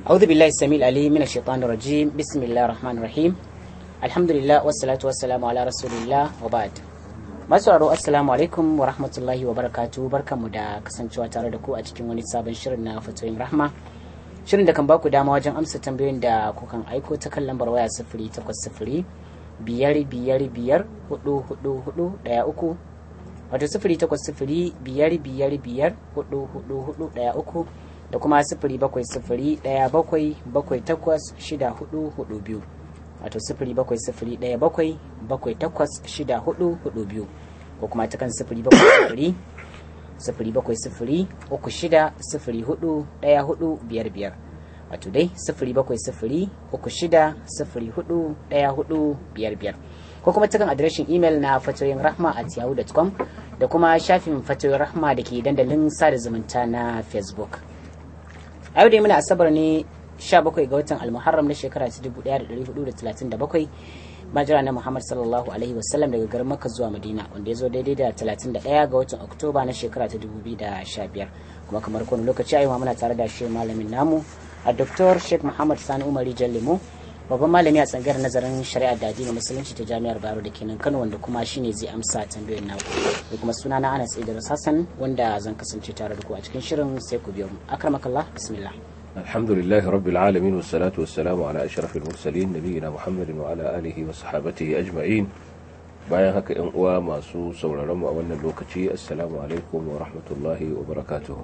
أعوذ بالله السميع العليم من الشيطان الرجيم بسم الله الرحمن الرحيم الحمد لله والصلاة والسلام على رسول الله وبعد masu raro assalamu alaikum wa rahmatullahi wa barakatu barkanmu da kasancewa tare da ku a cikin wani sabon shirin na fatoyin rahma shirin da kan baku dama wajen amsa tambayoyin da kukan aiko ta kan lambar waya sifiri takwas sifiri biyar biyar biyar hudu hudu hudu daya uku wato sifiri takwas sifiri biyar biyar biyar hudu hudu hudu daya uku da kuma sifiri bakwai sifiri daya bakwai bakwai takwas shida hudu hudu biyu wato sifiri bakwai sifiri ɗaya bakwai bakwai takwas shida hudu hudu biyu ko kuma ta kan sifiri bakwai sifiri sifiri bakwai sifiri uku shida sifiri hudu ɗaya hudu biyar biyar wato dai sifiri bakwai sifiri uku shida sifiri hudu ɗaya hudu biyar biyar ko kuma ta kan adireshin imel na fatoyin rahma at yahoo.com da kuma shafin fatoyin rahma da ke dandalin sada zumunta na facebook a yau dai muna asabar ne 17 ga watan almuharram na shekara ta 1437 majira na muhammad sallallahu alaihi wasallam daga garin makka zuwa madina wanda ya zo daidai da 31 ga watan oktoba na shekara ta 2015 kuma kamar kowane lokaci a yau muna tare da shi malamin namu a dr sheikh muhammad sani umari jallimu babban malami a tsangayar nazarin shari'a da addinin musulunci ta jami'ar baro da kenan kano wanda kuma shine zai amsa tambayoyin naku da kuma suna na anas idris hassan wanda zan kasance tare da ku a cikin shirin sai ku biyo mu akramakallah bismillah الحمد لله رب العالمين والصلاة والسلام على أشرف المرسلين نبينا محمد وعلى آله وصحابته أجمعين bayan haka ‘yan uwa masu sauraron mu a wannan lokaci assalamu alaikum wa rahmatullahi wa barakatuhu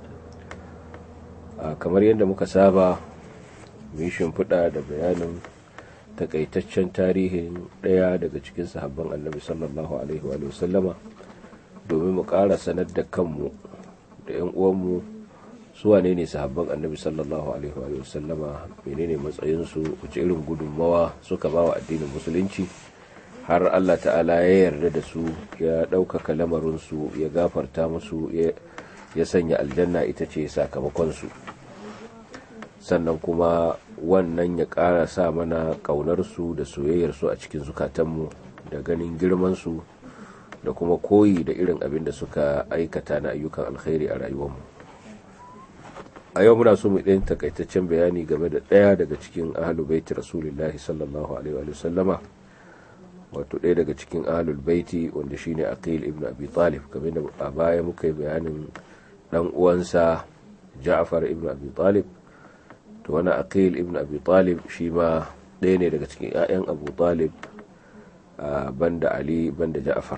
kamar yadda muka saba mun shimfiɗa da bayanin takaitaccen tarihin ɗaya daga cikin sahabban annabi sallallahu alaihi wa sallama domin mu ƙara sanar da kanmu da ‘yan uwanmu su wane ne sahabban annabi sallallahu alaihi wa sallama menene matsayinsu wace irin gudunmawa suka ba wa addinin musulunci har Allah ta'ala ya yarda da su ya ɗaukaka lamarinsu ya gafarta musu ya sanya aljanna ita ce sakamakonsu sannan kuma wannan ya ƙara sa mana ƙaunarsu da soyayyarsu a cikin zukatanmu da ganin girmansu da kuma koyi da irin abin da suka aikata na ayyukan alkhairi a rayuwarmu a yau muna so mu ɗayan takaitaccen bayani game da ɗaya daga cikin ahalul baiti rasulullahi sallallahu alaihi wa sallama wato ɗaya daga cikin ahalul baiti wanda shine aqil ibn abi talib game da a baya muka yi bayanin dan uwansa ja'far ibn abi talib to wani aqil ibn abi talib shi ma ɗaya ne daga cikin 'ya'yan abu talib banda ali banda ja'far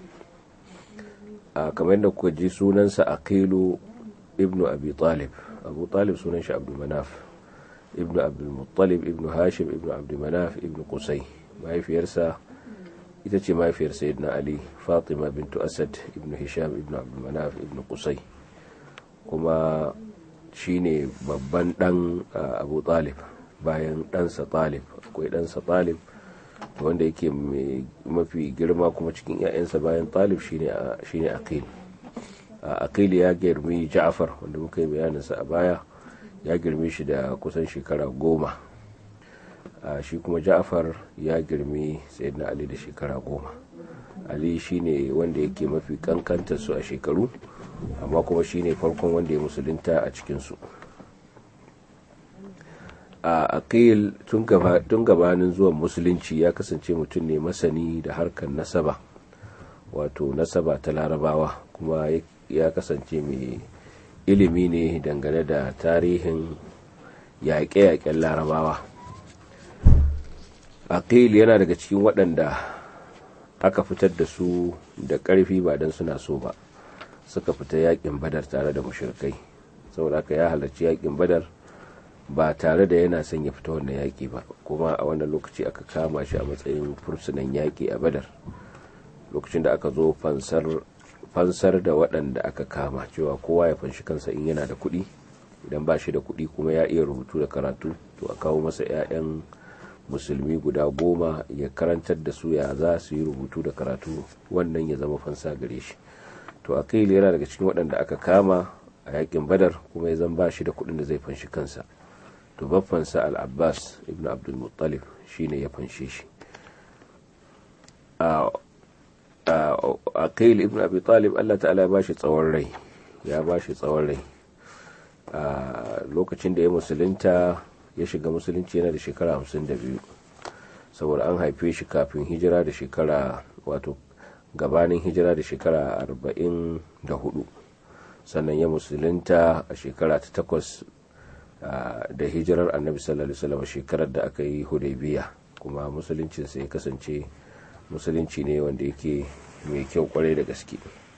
kamar da kuka ji sunansa aqilu ibn abi talib abu talib sunan shi abdu manaf ibnu abdul muttalib ibnu hashim ibnu abdu manaf ibnu qusay mahaifiyarsa ita ce mahaifiyar sayyidina ali fatima bintu asad ibnu hisham ibnu abdu manaf ibnu qusay kuma shine babban dan abu talib bayan ɗansa talib akwai ɗansa talib wanda yake mafi girma kuma cikin 'ya'yansa bayan talib shine shine aqil aqil ya girmi ja'far wanda muka yi bayaninsa a baya ya girme shi da kusan shekara goma shi kuma ja'far ya girmi sayyidina ali da shekara goma ali shine wanda yake mafi kankantar su a shekaru amma kuma shine farkon wanda ya musulunta a cikinsu a aqil tun gabanin zuwan musulunci ya kasance mutum ne masani da harkar nasaba wato nasaba ta larabawa kuma ya kasance mai ilimi ne dangane da tarihin yaƙe-yaƙen larabawa aqil yana daga cikin waɗanda aka fitar da su da ƙarfi ba don suna so ba suka fita yaƙin badar tare da mushrikai saboda haka ya halarci yaƙin badar ba tare da yana son ya fita wannan yaƙi ba kuma a wannan lokaci aka kama shi a matsayin fursunan yaƙi a badar lokacin da aka zo fansar fansar da waɗanda aka kama cewa kowa ya fanshi kansa in yana da kuɗi idan ba shi da kuɗi kuma ya iya rubutu da karatu to a kawo masa 'ya'yan musulmi guda goma ya karantar da su ya za su yi rubutu da karatu wannan ya zama fansa gare shi to akil yana daga cikin waɗanda aka kama a yakin badar kuma ya zan ba shi da kuɗin da zai fanshi kansa to baffansa al-abbas ibn abdul muttalib shine ya fanshe shi aqil ibn abi talib Allah ta'ala ya bashi tsawon rai ya bashi tsawon rai lokacin da ya musulunta ya shiga musulunci yana da shekara 52 saboda an haife shi kafin hijira da shekara wato gabanin hijira da shekara 44 sannan ya musulunta a shekara ta takwas da hijirar annabi sallallahu alaihi wasallam shekarar da aka yi hudaybiya kuma musuluncinsa ya kasance musulunci ne wanda yake mai kyau kwarai da gaske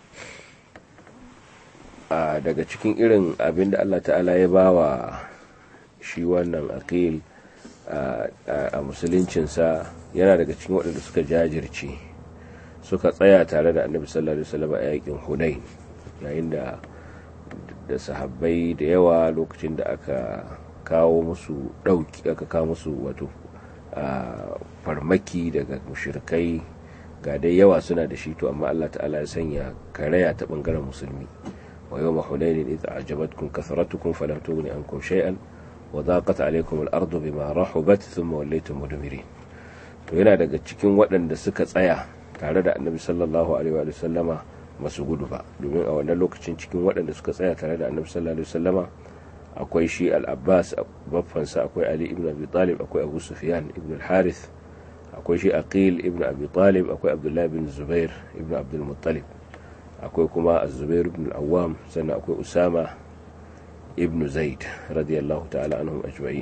a daga cikin irin abin da Allah ta'ala ya bawa shi wannan aqil a musuluncinsa yana daga cikin waɗanda suka jajirce suka tsaya tare da annabi sallallahu alaihi wasallam a yakin hunain yayin da da sahabbai da yawa lokacin da aka kawo musu ɗauki aka kawo musu wato farmaki daga mushrikai ga dai yawa suna da shi to amma Allah ta'ala ya sanya karaya ta bangaren musulmi wa yawma hunain idza ajabatkum kathratukum falam tughni ankum shay'an wa daqat alaykum al-ardu bima rahubat thumma wallaytum mudbirin to yana daga cikin waɗanda suka tsaya tare da annabi sallallahu alaihi wa sallama masu gudu ba domin a wannan lokacin cikin waɗanda suka tsaya tare da annabi sallallahu alaihi wa sallama akwai shi al-abbas baffansa akwai ali ibn abi talib akwai abu sufyan ibn al-harith akwai shi aqil ibn abi talib akwai abdullahi bin zubair ibn abdul muttalib akwai kuma az-zubair ibn al-awwam sannan akwai usama ibn zaid radiyallahu ta'ala anhum ajma'in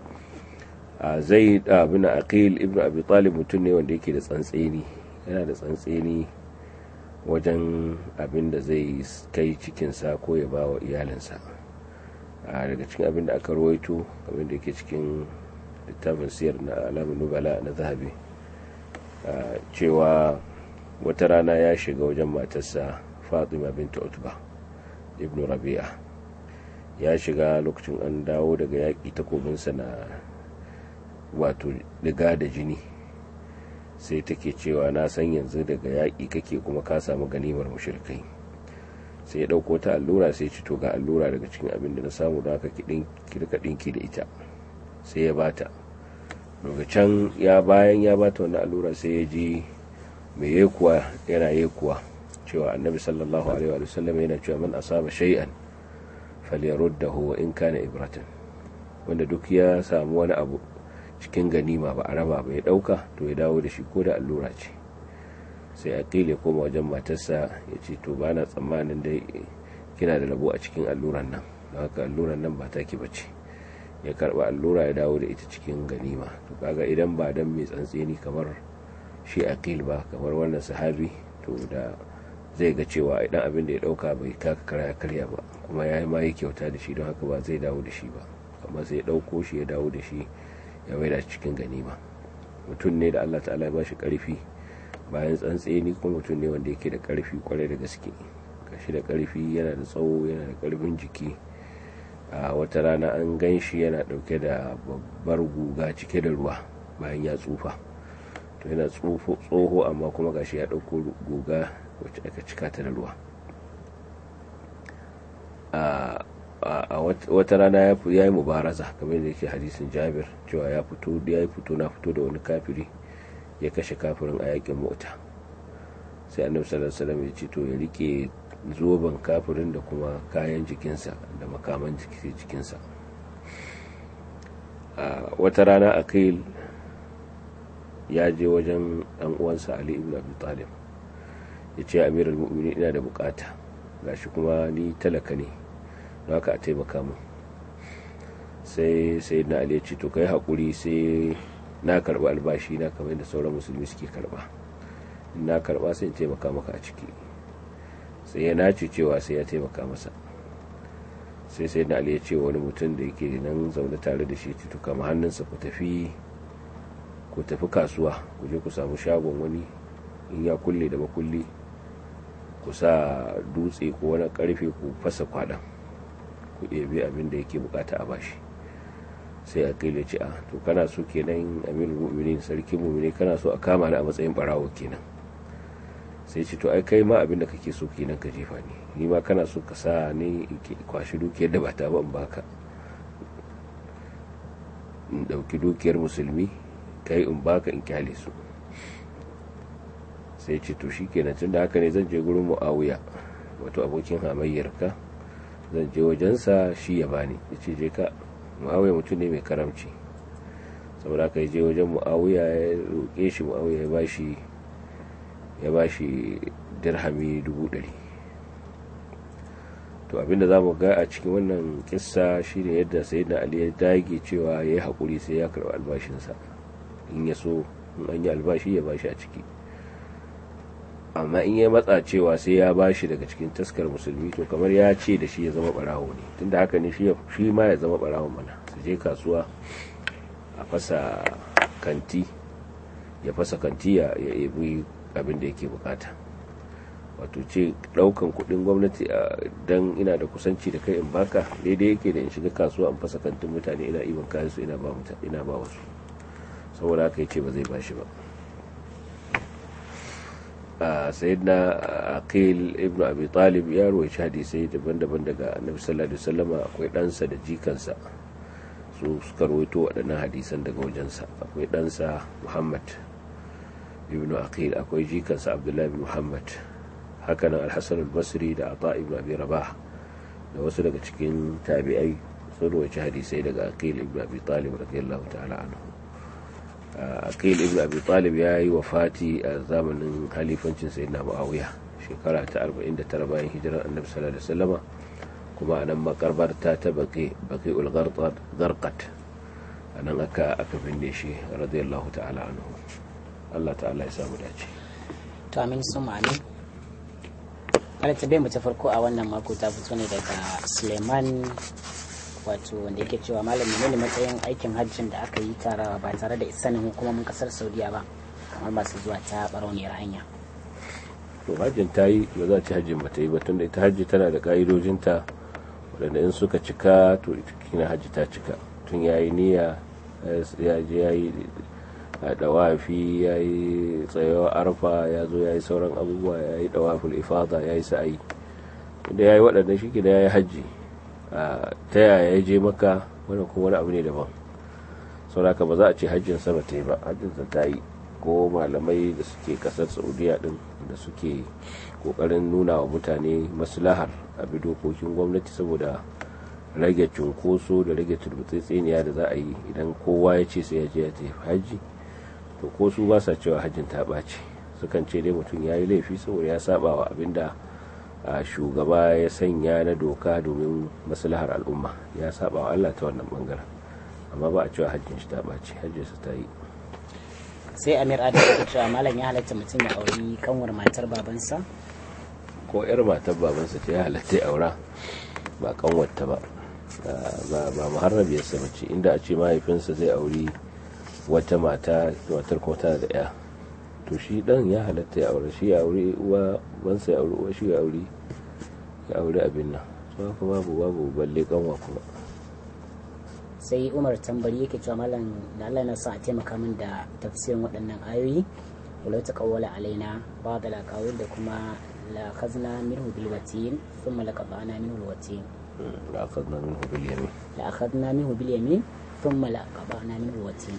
zaid ibn aqil ibn abi talib mutum ne wanda yake da tsantseni yana da tsantseni wajen abin da zai kai cikinsa ko ya ba wa iyalinsa daga cikin abin da aka rawaito abin da yake cikin littafin siyar na alamun nubala na zahabi cewa wata rana ya shiga wajen matarsa fatima binta utba ibn rabi'a ya shiga lokacin an dawo daga yaƙi takobinsa na wato diga da jini sai take cewa na san yanzu daga yaƙi kake kuma ka samu ganimar mushrikai sai ya ɗauko ta allura sai ci to ga allura daga cikin abin da na samu da aka kirka ɗinki da ita sai ya bata daga can ya bayan ya bata wani allura sai ya ji mai yekuwa yana yekuwa cewa annabi sallallahu alaihi wa sallam yana cewa man asaba shay'an falyaruddahu wa in kana ibratan wanda duk ya samu wani abu cikin ganima ba a raba ba ya dauka to ya dawo da shi ko da allura ce sai aqil ya koma wajen matarsa ya ce to ba na tsammanin dai kina da rabo a cikin alluran nan don haka alluran nan ba taki bace ya karba allura ya dawo da ita cikin ganima to kaga idan ba dan mai tsantseni kamar shi aqil ba kamar wannan sahabi to da zai ga cewa idan abin da ya dauka bai kaka karya karya ba kuma ya ma yi kyauta da shi don haka ba zai dawo da shi ba amma sai ya dauko shi ya dawo da shi ya maida cikin ganima mutum ne da Allah ta'ala ya bashi karfi bayan tsantseni kuma mutum ne wanda yake da karfi kwarai da gaske gashi da karfi yana da tsawo yana da karfin jiki a wata rana an gan shi yana dauke da babbar guga cike da ruwa bayan ya tsufa to yana tsoho amma kuma gashi ya dauko guga wacce aka cika ta da ruwa a wata rana ya yi mubaraza kamar da yake hadisin jabir cewa ya fito ya fito na fito da wani kafiri ya kashe kafirin a yakin mota sai annabi sallallahu alaihi wasallam ya ce to ya rike zoben kafirin da kuma kayan jikinsa da makaman jikinsa wata rana akil ya je wajen dan uwansa ali ibn abi talib ya ce amirul mu'minin ina da bukata gashi kuma ni talaka ne don haka a taimaka mu sai sai na ali ya ce to kai hakuri sai na karba albashi na kamar da sauran musulmi suke karba na karba sai in taimaka maka a ciki sai ya nace cewa sai ya taimaka masa sai sai na ali ya ce wani mutum da yake nan zaune tare da shi to kama hannunsa ku tafi ku tafi kasuwa ku je ku samu shagon wani in ya kulle da makulli ku sa dutse ko wani karfe ku fasa kwaɗan ku ɗebi abin da yake bukata a bashi sai a kai ce a to kana so kenan amirul mu'minin sarki mu'mini kana so a kama ni a matsayin barawo kenan sai ce to ai kai ma abin da kake so kenan ka jefa ni ni ma kana so ka sa ni kwashi dukiyar da ba ta ba in baka in dauki dukiyar musulmi kai in baka in kyale su sai ce to shikenan tun da haka ne zan je gurin mu'awiya wato abokin hamayyar ka zan je wajensa shi ya bani ya ce je ka muawiya mutum ne mai karamci saboda aka je wajen muawiya ya roƙe shi muawiya ya bashi ya bashi dirhami dubu ɗari to abinda za mu ga a cikin wannan kissa shine yadda sayyidina ali ya dage cewa ya yi haƙuri sai ya karɓi albashinsa in ya so in an yi albashi ya bashi a ciki amma in ya matsa cewa sai ya bashi daga cikin taskar musulmi to kamar ya ce da shi ya zama barawo ne tunda haka ne shi ma ya zama barawon mana su je kasuwa a fasa kanti ya fasa kanti ya ebi abin da yake bukata wato ce daukan kudin gwamnati dan ina da kusanci da kai in baka daidai yake da in shiga kasuwa in fasa kantin mutane ina iban kayan su ina ba mutane ina ba wasu saboda haka yace ba zai bashi ba sayyidina aqil ibnu abi talib ya rawaita hadisai daban-daban daga annabi sallallahu alaihi wasallama akwai ɗansa da jikansa su suka rawaito waɗannan hadisan daga wajensa akwai ɗansa muhammad ibnu aqil akwai jikansa abdullahi ibn muhammad hakanan al-hasan al-basri da ata ibn abi rabah da wasu daga cikin tabi'ai sun rawaita hadisai daga aqil ibn abi talib radiyallahu ta'ala anhu aqil ibn abi talib ya yi wafati a zamanin halifancin sayyidina muawiya shekara ta 49 bayan hijirar annabi sallallahu alaihi wasallama kuma a nan makarbarta ta baqi baqi ul gharqat a nan aka aka binne shi radiyallahu ta'ala anhu Allah ta'ala ya samu dace to amin sun amin ala tabbai mu ta farko a wannan mako ta fito ne daga Suleiman wato wanda yake cewa malami ne matsayin aikin hajjin da aka yi tara ba tare da sanin hukumomin kasar saudiya ba kamar masu zuwa ta barauniyar hanya to hajjin ta yi ba za a ci hajjin ba ta yi ba tunda ita hajji tana da ka'idojinta waɗanda in suka cika to ita kina hajji ta cika tun ya yi niyya ya je ya yi dawafi ya yi tsayawa arfa ya zo ya yi sauran abubuwa ya yi dawaful ifada ya yi sa'ayi da ya yi waɗanda shi da ya yi hajji ta yaya ya je maka wani kuma wani abu ne daban sauraka ba za a ce hajjin sama ta yi ba hajjin ta yi ko malamai da suke kasar saudiya din da suke kokarin nuna wa mutane maslahar a bi dokokin gwamnati saboda rage cunkoso da rage turbutsitsiniya da za a yi idan kowa ya ce sai ya je ya tafi hajji to ko su ba sa cewa hajjin ta ɓaci sukan ce dai mutum ya yi laifi saboda ya saba wa abin da a shugaba ya sanya na doka domin maslahar al'umma ya saba wa Allah ta wannan bangaren amma ba a cewa hajjin shi ta ɓaci hajjin su ta yi sai amir adam ya cewa malam ya halatta mutum ya auri kanwar matar babansa ko yar matar babansa ta ya halatta ya aura ba kanwarta ba ba muharrabiyarsa mace inda a ce mahaifinsa zai auri wata mata matar kuma tana da ya to shi dan ya halatta ya aure shi ya aure uwa bansa ya aure uwa shi ya aure ya aure abin nan to haka babu babu balle kanwa kuma sai umar tambari yake cewa malam da Allah na sa a taimaka min da tafsirin waɗannan ayoyi walau ta kawwala alaina ba da lakawul da kuma la khazna minhu bil watin thumma laqata'na minhu al watin la akhadna minhu bil yamin la akhadna minhu bil yamin thumma laqata'na minhu al watin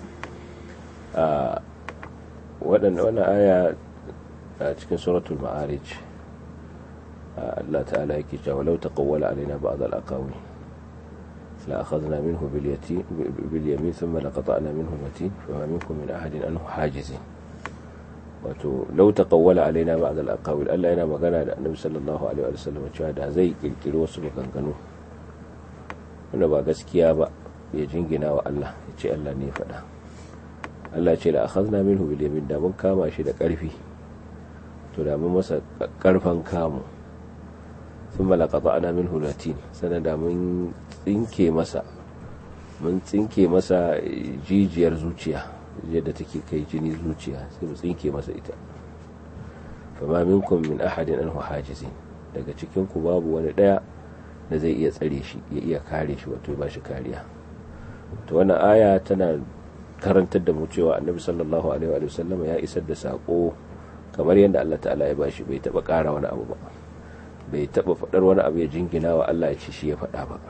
waɗanda wani aya a cikin suratul ma'arij Allah ta'ala yake cewa law taqawwala alaina ba'd al-aqawi la akhadna minhu bil yatim bil yamin thumma laqata'na minhu al-watin fama minkum min ahadin anhu hajizin wato law taqawwala alaina ba'd al-aqawi Allah yana magana da Annabi sallallahu alaihi wa sallam cewa da zai kirkiri wasu maganganu wanda ba gaskiya ba ya jingina wa Allah ya ce Allah ne ya faɗa Allah ce la akhadna minhu bil yamin da mun kama shi da ƙarfi to da mun masa ƙarfan kamu thumma laqata'na minhu latin sanan da mun tsinke masa mun tsinke masa jijiyar zuciya yadda take kai jini zuciya sai mu tsinke masa ita fama minkum min ahadin anhu hajizin daga cikin ku babu wani daya da zai iya tsare shi ya iya kare shi wato ba shi kariya to wannan aya tana karantar da mu cewa annabi sallallahu alaihi wa sallam ya isar da sako kamar yadda Allah ta'ala ya bashi bai taba kara wani abu ba bai taba fadar wani abu ya jingina wa Allah ya ce shi ya fada ba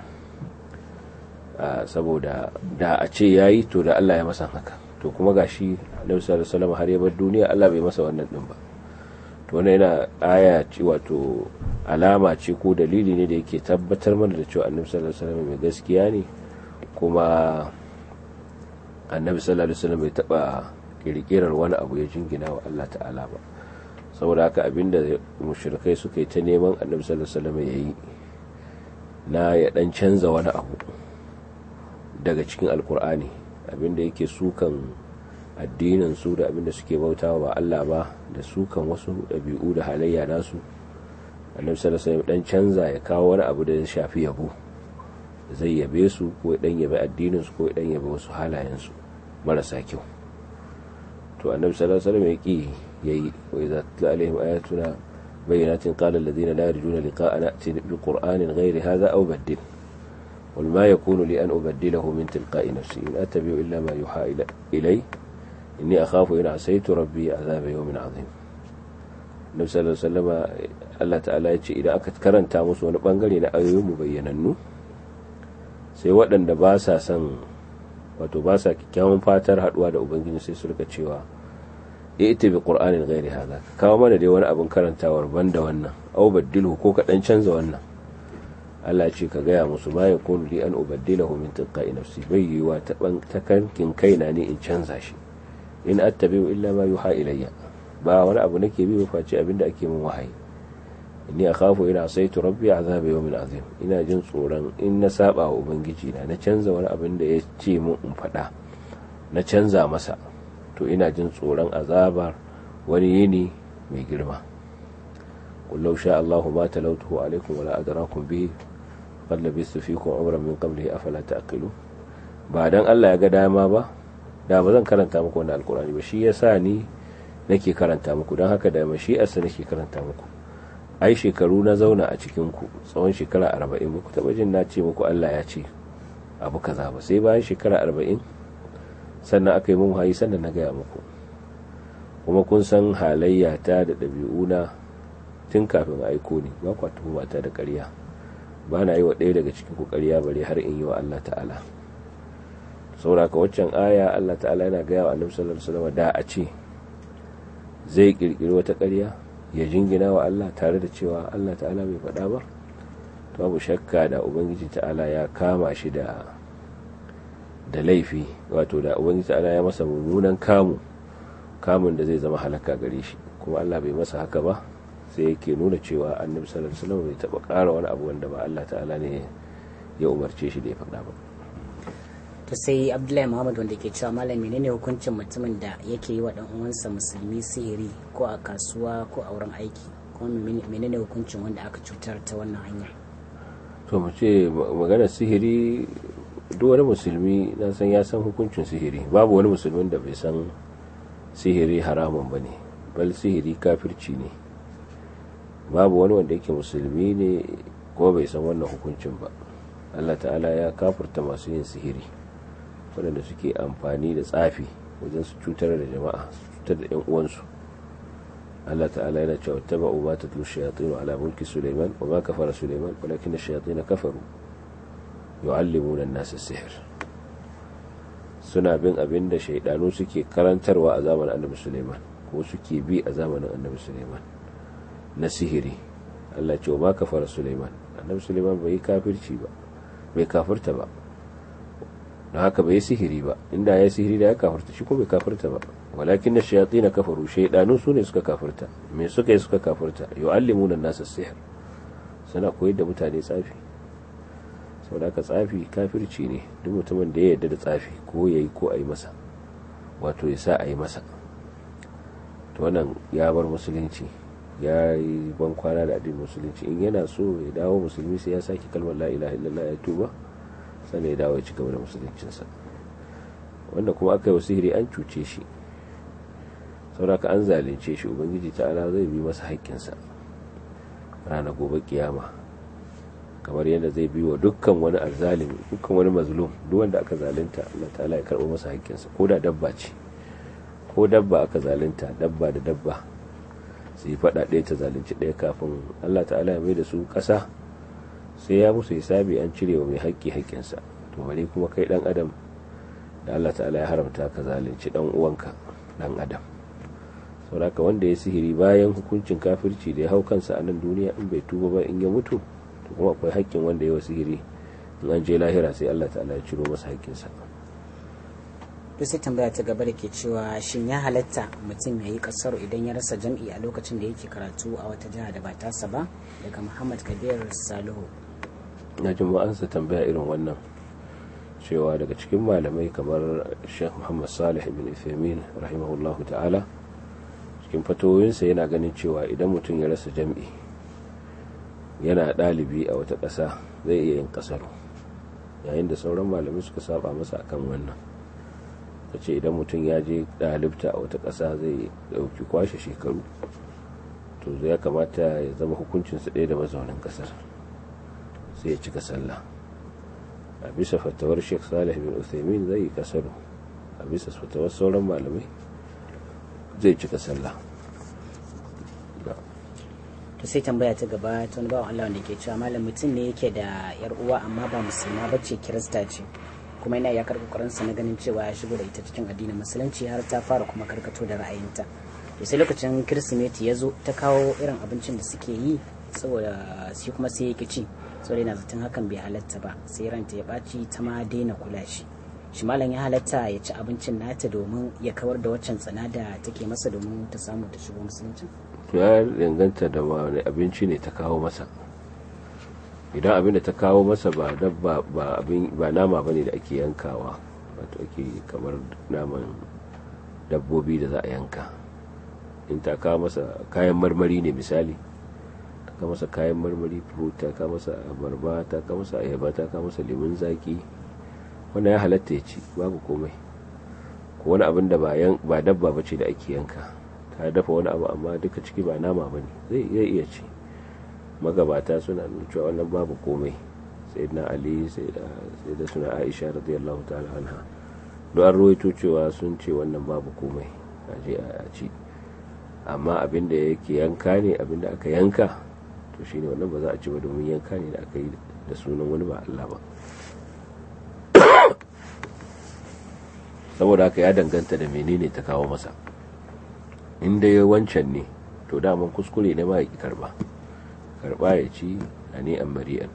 saboda da a ce yayi to da Allah ya masa haka to kuma gashi annabi sallallahu alaihi wa sallam har ya bar duniya Allah bai masa wannan din ba to wannan yana aya ce wato alama ce ko dalili ne da yake tabbatar mana da cewa annabi sallallahu alaihi wa sallam mai gaskiya ne kuma annabi sallallahu alaihi wasallam bai taba kirkirar wani abu ya jingina wa Allah ta'ala ba saboda haka abinda mushrikai suka yi ta neman annabi sallallahu alaihi wasallam yayi na ya dan canza wani abu daga cikin alkur'ani abinda yake sukan addinin su da abinda suke bautawa ba Allah ba da sukan wasu ɗabi'u da halayya nasu annabi sallallahu alaihi wasallam dan canza ya kawo wani abu da ya shafi yabo zai yabe su ko dan yabe addinin su ko dan yabe wasu halayen su marasa kyau to annabi sallallahu alaihi wasallam yaki yayi wa idza tla alaihim ayatuna bayyinatin qala alladhina la yarjuna liqa'ana ati bi qur'anin ghairi hadha aw baddil قل ما يكون لي أن أبدله من تلقاء نفسي إن أتبع إلا ما يوحى إلي إني أخاف إن عصيت ربي عذاب يوم عظيم Nabi sallallahu alaihi wasallam Allah ta'ala ya ce idan aka karanta musu wani bangare na ayoyin mu bayyanannu sai waɗanda ba sa son wato ba sa kyakkyawan fatar haduwa da ubangiji sai su rika cewa ita bi qur'anin ghairi hada kawo mana dai wani abin karantawar banda wannan au baddilu ko ka dan canza wannan Allah ce ka gaya musu ma ya kunu li an ubaddilahu min tilqa'i nafsi bai yiwa ta ta kankin kaina ne in canza shi in attabi'u illa ma yuha ilayya ba wani abu nake bi ba face abinda ake min wahayi inni akhafu ina asaitu rabbi azaba yawmin azim ina jin tsoron in na saba wa ubangiji na na canza wani abin da ya ce min in faɗa na canza masa to ina jin tsoron azabar wani yini mai girma قل لو شاء الله ما تلوته عليكم ولا أدراكم به قد لبثت فيكم عمرا من قبله أفلا تأقلون بعدن الله ya ga dama ba da ba zan karanta muku wannan alkurani ba shi yasa ni nake karanta muku don haka da mashi'arsa nake karanta muku ai shekaru na zauna a cikin ku tsawon shekara arba'in muku taɓa jin na ce muku Allah ya ce abu kaza ba sai bayan shekara arba'in sannan aka yi mun hayi sannan na gaya muku kuma kun san halayya ta da ɗabi'una tun kafin aiko ne ba kwa tuhuma ta da ƙarya ba na yi wa ɗaya daga cikin ku ƙarya bare har in yi wa Allah ta'ala sauraka waccan aya Allah ta'ala yana gaya wa annabi sallallahu alaihi wasallam da a ce zai kirkiri wata ƙarya ya jingina wa Allah tare da cewa Allah ta'ala bai faɗa ba to babu shakka da ubangiji ta'ala ya kama shi da da laifi wato da ubangiji ta'ala ya masa mummunan kamu kamun da zai zama halaka gare shi kuma Allah bai masa haka ba sai yake nuna cewa annabi sallallahu alaihi wasallam bai taba ƙara wani abu wanda ba Allah ta'ala ne ya umarce shi da ya faɗa ba to sai abdullahi muhammad wanda ke cewa malam menene hukuncin mutumin da yake yi wa dan uwansa musulmi sihiri ko a kasuwa ko a wurin aiki kuma menene hukuncin wanda aka cutar ta wannan hanya to mu ce maganar sihiri duk wani musulmi na san ya san hukuncin sihiri babu wani musulmin da bai san sihiri haramun ba ne bal sihiri kafirci ne babu wani wanda yake musulmi ne ko bai san wannan hukuncin ba Allah ta'ala ya kafurta masu yin sihiri waɗanda suke amfani da tsafi wajen su cutar da jama'a su cutar da 'yan uwansu Allah ta'ala yana cewa taba'u ma tatlu shayatin ala mulki Sulaiman wa ma kafara Sulaiman walakin ash-shayatin kafaru yu'allimuna an-nas as-sihr suna bin abin da shaidanu suke karantarwa a zamanin Annabi Sulaiman ko suke bi a zamanin Annabi Sulaiman na sihiri Allah ce wa ma kafara Sulaiman Annabi Sulaiman bai kafirci ba bai kafirta ba don haka bai sihiri ba inda ya sihiri da ya kafirta shi ko bai kafirta ba walakin na shayatsi na kafaru shaidanu su ne suka kafirta me suka yi suka kafirta yu'allimuna nasa sihir suna koyar da mutane tsafi sau da tsafi kafirci ne duk mutumin da ya yarda da tsafi ko ya yi ko a yi masa wato ya sa a yi masa to wannan ya bar musulunci ya yi ban kwana da addinin musulunci in yana so ya dawo musulmi sai ya sake kalmar la ilaha illallah ya tuba sannan ya dawo ya ci gaba da musuluncinsa wanda kuma aka yi wa sihiri an cuce shi sauraka an zalunce shi ubangiji ta'ala zai bi masa haƙƙinsa rana gobe kiyama kamar yadda zai bi wa dukkan wani azzalimi dukkan wani mazlum duk wanda aka zalunta Allah ta'ala ya karɓo masa haƙƙinsa ko da dabba ce ko dabba aka zalunta dabba da dabba su yi faɗa ɗaya ta zalunci ɗaya kafin Allah ta'ala ya mai da su ƙasa sai ya musu hisabi an cire wa mai haƙƙi haƙƙinsa to bare kuma kai ɗan adam da Allah ta'ala ya haramta ka zalunci ɗan uwanka ɗan adam sauraka wanda ya sihiri bayan hukuncin kafirci da ya hau kansa a nan duniya in bai tuba ba in ya mutu to kuma akwai haƙƙin wanda ya wa sihiri in an je lahira sai Allah ta'ala ya ciro masa haƙƙinsa to sai tambaya ta gaba da ke cewa shin ya halatta mutum ya yi kasar idan ya rasa jam'i a lokacin da yake karatu a wata jiha da ba tasa ba daga muhammad kabir salihu na jin ma'ansa tambaya irin wannan cewa daga cikin malamai kamar sheikh muhammad salih ibn Uthaymeen rahimahullahu ta'ala cikin fatoyinsa yana ganin cewa idan mutum ya rasa jam'i yana ɗalibi a wata ƙasa zai iya yin ƙasaru yayin da sauran malamai suka saba masa akan wannan ta ce idan mutum ya je ɗalibta a wata ƙasa zai ɗauki kwashe shekaru to ya kamata ya zama hukuncinsa ɗaya da mazaunin ƙasar sai ya cika sallah a bisa fatawar sheikh salih bin uthaymin zai yi kasaru a bisa fatawar sauran malamai zai cika sallah to sai tambaya ta gaba ta wani bawan Allah wanda ke cewa malam mutum ne yake da yar uwa amma ba musulma ba ce kirista ce kuma yana yakar kokarinsa na ganin cewa ya shigo da ita cikin addinin musulunci har ta fara kuma karkato da ra'ayinta to sai lokacin kirsimeti ya zo ta kawo irin abincin da suke yi saboda shi kuma sai ya ki ci saboda yana zaton hakan bai halatta ba sai ranta ya ɓaci ta ma daina kula shi shi malam ya halatta ya ci abincin nata domin ya kawar da waccan tsana da take masa domin ta samu ta shigo musulunci to ya danganta da wani abinci ne ta kawo masa idan abin da ta kawo masa ba dabba ba abin ba nama bane da ake yankawa wato ake kamar naman dabbobi da za a yanka in ta kawo masa kayan marmari ne misali ta kawo masa kayan marmari fruit ta kawo masa abarba ta kawo masa ayaba ta kawo masa lemun zaki wannan ya halatta ya ci babu komai ko wani abin da ba dabba ba ce da ake yanka ta dafa wani abu amma duka ciki ba nama ba ne zai iya ci magabata suna nuna cewa wannan babu komai sai na ali sai da suna aisha radiyallahu ta'ala anha don an rawaito cewa sun ce wannan babu komai a je a ci amma abin da yake yanka ne abin da aka yanka to shine wannan ba za a ci ba domin yanka ne da aka yi da sunan wani ba Allah ba saboda haka ya danganta da menene ta kawo masa inda ya wancan ne to daman kuskure ne ma ya ki karba karba ya ci a ne an mari'an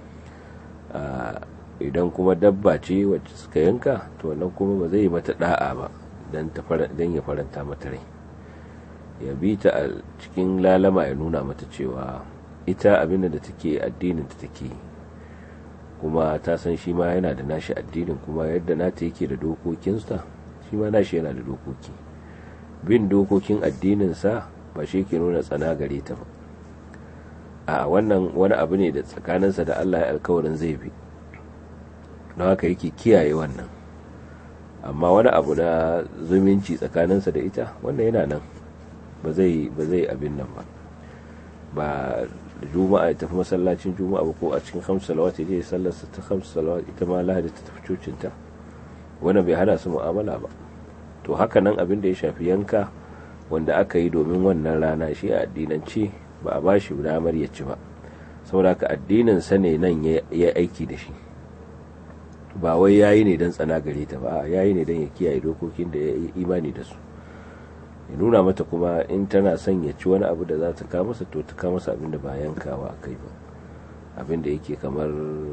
idan kuma dabba ce wacce suka yanka to wannan kuma ba zai mata da'a ba don ya faranta mata rai ya bi ta a cikin lalama ya nuna mata cewa ita abinda da take addinin ta take kuma ta san shi ma yana da nashi addinin kuma yadda nata yake da dokokinsa shi ma nashi yana da dokoki bin dokokin addininsa ba shi ke nuna tsana gare ta ba a wannan wani abu ne da tsakaninsa da Allah ya alkawarin zai bi don haka yake kiyaye wannan amma wani abu na zumunci tsakaninsa da ita wannan yana nan ba zai ba zai abin nan ba ba juma'a ya tafi masallacin juma'a ba ko a cikin hamsu salawat ya je sallarsa ta hamsu salawat ita ma lahadi ta tafi cocinta wannan bai hana su mu'amala ba to haka nan abin da ya shafi yanka wanda aka yi domin wannan rana shi a addinance ba a ba shi damar ya ci ba saboda ka addinin sa ne nan ya aiki da shi ba wai yayi ne don tsana gare ta ba yayi ne don ya kiyaye dokokin da ya yi imani da su ya nuna mata kuma in tana son ya ci wani abu da za ta kawo masa to ta kawo masa abin da ba yankawa a kai ba abin da yake kamar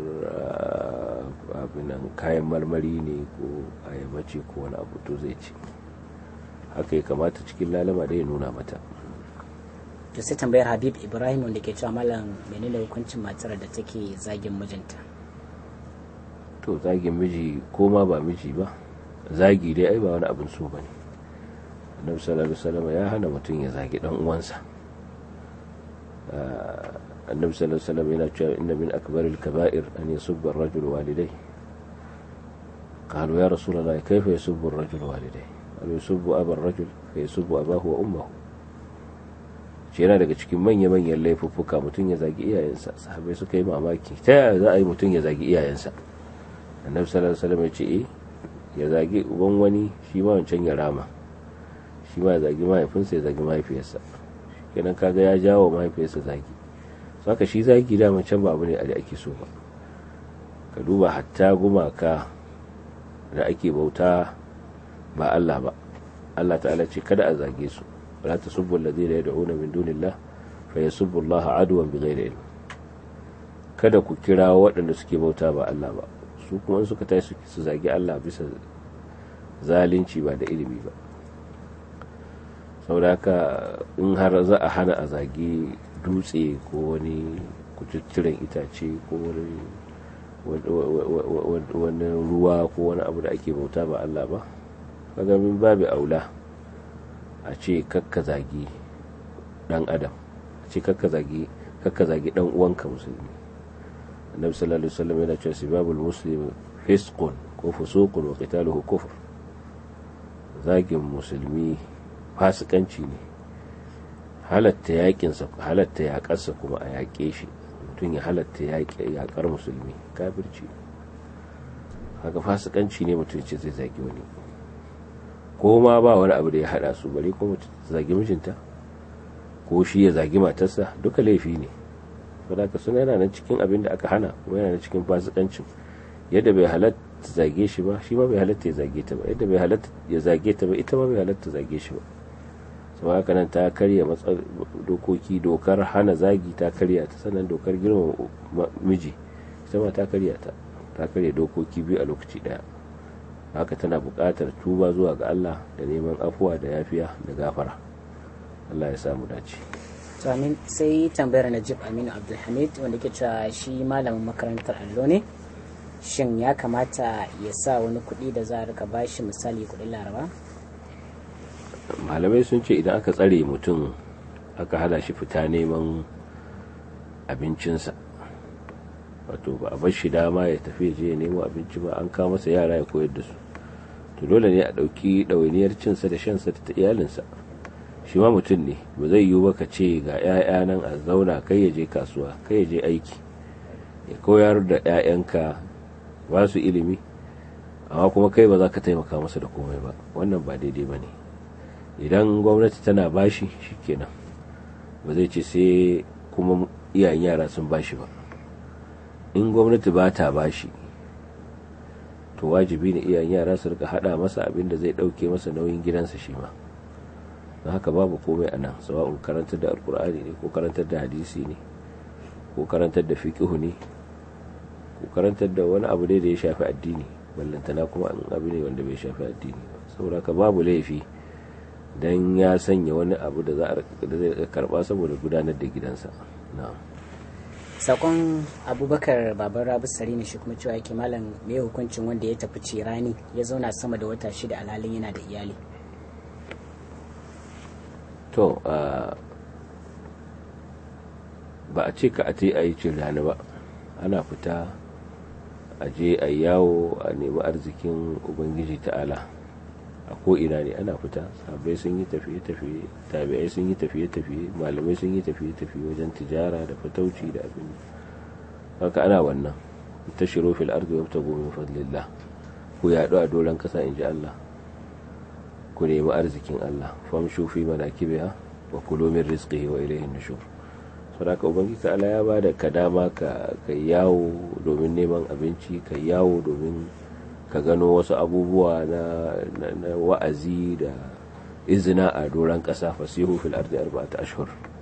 abinan kayan marmari ne ko ayaba ce ko wani abu to zai ci haka ya kamata cikin lalama da ya nuna mata to sai tambayar habib ibrahim wanda ke cewa malam menene hukuncin matar da take zagin mijinta to zagin miji ko ma ba miji ba zagi dai ai ba wani abin so bane annabi sallallahu alaihi wasallam ya hana mutum ya zagi dan uwansa annabi sallallahu alaihi wasallam yana cewa inna min akbaril kaba'ir an yasubba ar-rajul walidayhi قالوا يا رسول الله كيف يسب الرجل والديه قالوا يسب أبا الرجل فيسب أباه وأمه shi yana daga cikin manya-manyan laifuffuka mutum ya zagi iyayensa sahabai suka yi mamaki ta yaya za a yi mutum ya zagi iyayensa annabi sallallahu alaihi wasallam ya ce eh ya zagi uban wani shi ma wancan ya rama shi ma ya zagi mahaifinsa ya zagi mahaifiyarsa kenan kaga ya jawo mahaifiyarsa zagi saka shi zagi da can ba abu ne da ake so ba ka duba hatta gumaka da ake bauta ba Allah ba Allah ta'ala ce kada a zage su wala tasubbu alladhina yad'una min dunillah fa yasubbu Allah adwan bighayri ilm kada ku kira waɗanda suke bauta ba Allah ba su kuma suka tashi su zagi Allah bisa zalunci ba da ilimi ba saboda haka in har za a hana a zagi dutse ko wani kututturen itace ko wani ruwa ko wani abu da ake bauta ba Allah ba kaga min babu aula a ce kakka zagi dan adam a ce kakka zagi kakka zagi dan uwanka musulmi annabi sallallahu alaihi wasallam yana cewa sibabul muslim fisqun ko fusuqun wa qitaluhu kufr zagin musulmi fasikanci ne halatta yakinsa halatta yakarsa kuma a yaƙe shi mutum ya halatta yaƙar musulmi kafirci haka fasikanci ne mutum ce zai zagi wani ko ma ba wani abu da ya hada su bari ko mutum zagi mijinta ko shi ya zagi matarsa duka laifi ne saboda suna yana nan cikin abin da aka hana kuma yana nan cikin fasikancin yadda bai halatta zage shi ba shi ma bai halatta ya zage ta ba yadda bai halatta ya zage ta ba ita ma bai halatta zage shi ba sau haka nan ta karya dokoki dokar hana zagi ta karya ta sannan dokar girma miji ita ma ta karya ta ta karya dokoki biyu a lokaci daya haka tana buƙatar tuba zuwa ga Allah da neman afuwa da yafiya da gafara Allah ya samu dace to amin sai tambayar Najib Aminu Abdulhamid wanda ke cewa shi malamin makarantar allo ne shin ya kamata ya sa wani kuɗi da za a rika bashi misali kuɗin laraba malamai sun ce idan aka tsare mutum aka hada shi fita neman abincinsa wato ba a bar shi dama ya tafi je ya nemo abinci ba an kawo masa yara ya koyar da su to dole ne a ɗauki ɗawainiyar cinsa da shansa da iyalinsa shi ma mutum ne ba zai yiwu ba ka ce ga 'ya'ya nan a zauna kai ya je kasuwa kai ya je aiki ya koyar da 'ya'yanka ba su ilimi amma kuma kai ba za ka taimaka masa da komai ba wannan ba daidai ba ne idan gwamnati tana bashi shikenan ba zai ce sai kuma iyayen yara sun bashi ba in gwamnati ba ta bashi to wajibi ne iyayen yara su rika hada masa abin da zai dauke masa nauyin gidansa shi ma don haka babu komai a nan sawa'un karantar da alkur'ani ne ko karantar da hadisi ne ko karantar da fiqihu ne ko karantar da wani abu dai da ya shafi addini ballantana kuma an abu ne wanda bai shafi addini saboda ka babu laifi dan ya sanya wani abu da za a zai karba saboda gudanar da gidansa sakon abubakar baban rabu sarina shi kuma cewa yake malam mai hukuncin wanda ya tafi cirani ya zauna sama da wata shida alhalin yana da iyali to ba a ce ka a ce a yi cirani ba ana fita a je a yawo a nemi arzikin ubangiji ta'ala a ko'ina ne ana fita sabai sun yi tafiye-tafiye tabi'ai sun yi tafiye-tafiye malamai sun yi tafiye-tafiye wajen tijara da fatauci da abin haka ana wannan ta shiro fil ardi wa ta gomin fadlillah ku yaɗu a doron ƙasa in ji Allah ku nemi arzikin Allah famshu fi manakibiha wa kulu min rizqihi wa ilayhi nushur saboda ubangiji ta Allah ya bada ka dama ka yawo domin neman abinci ka yawo domin ka gano wasu abubuwa na, wa'azi da izina a doron ƙasa fasihu fil ardi arba'ata ashhur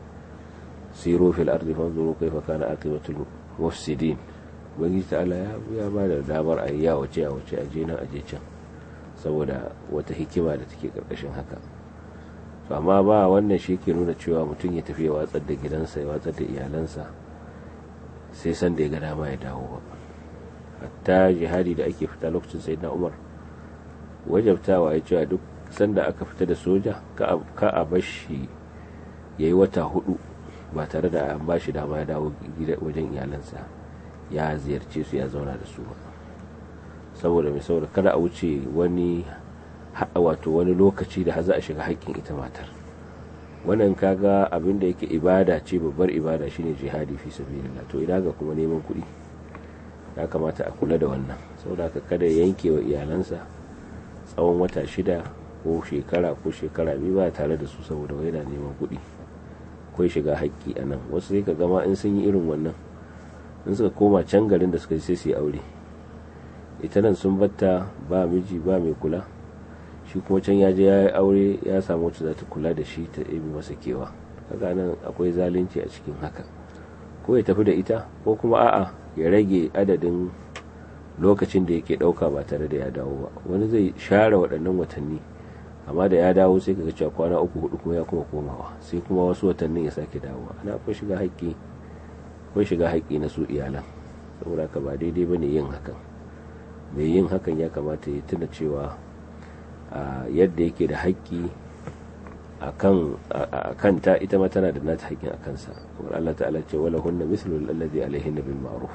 siru fil ardi fanzuru kaifa kana aqibatul mufsidin ubangiji ta'ala ya ya ba da damar a ya wace a wace a je nan a je can saboda wata hikima da take karkashin haka to amma ba wannan shi ke nuna cewa mutum ya tafi ya watsar da gidansa ya watsar da iyalansa sai san da ya ga dama ya dawo ba hatta jihadi da ake fita lokacin sai na umar wajabtawa ya cewa duk sanda aka fita da soja ka a bashi ya yi wata hudu ba tare da an bashi dama ya dawo wajen iyalansa ya ziyarce su ya zauna da su ba saboda mai saboda kada a wuce wani wato wani lokaci da za a shiga haƙƙin ita matar wannan kaga abin da yake ibada ce babbar ibada shine jihadi fi sabilillah to ina ga kuma neman kuɗi ya kamata a kula da wannan saboda ka kada yanke wa iyalansa tsawon wata shida ko shekara ko shekara biyu ba tare da su saboda wai yana neman kuɗi akwai shiga haƙƙi a nan wasu sai ka gama in sun yi irin wannan in suka koma can garin da suka sai su yi aure ita nan sun batta ba miji ba mai kula shi kuma can ya je ya yi aure ya samu wacce za ta kula da shi ta ɗebi masa kewa kaga nan akwai zalunci a cikin haka ko ya tafi da ita ko kuma a'a ya rage adadin lokacin da yake ɗauka ba tare da ya dawo ba wani zai share waɗannan watanni amma da ya dawo sai kaga cewa kwana uku hudu kuma ya kuma komawa sai kuma wasu watannin ya sake dawowa ana akwai shiga haƙƙi akwai shiga haƙƙi na su iyalan saboda ka ba daidai bane yin hakan mai yin hakan ya kamata ya tuna cewa yadda yake da haƙƙi a kanta ita ma tana da nata haƙƙin a kansa kamar Allah ta'ala ce wala hunna mithlu alladhi alaihinna bil ma'ruf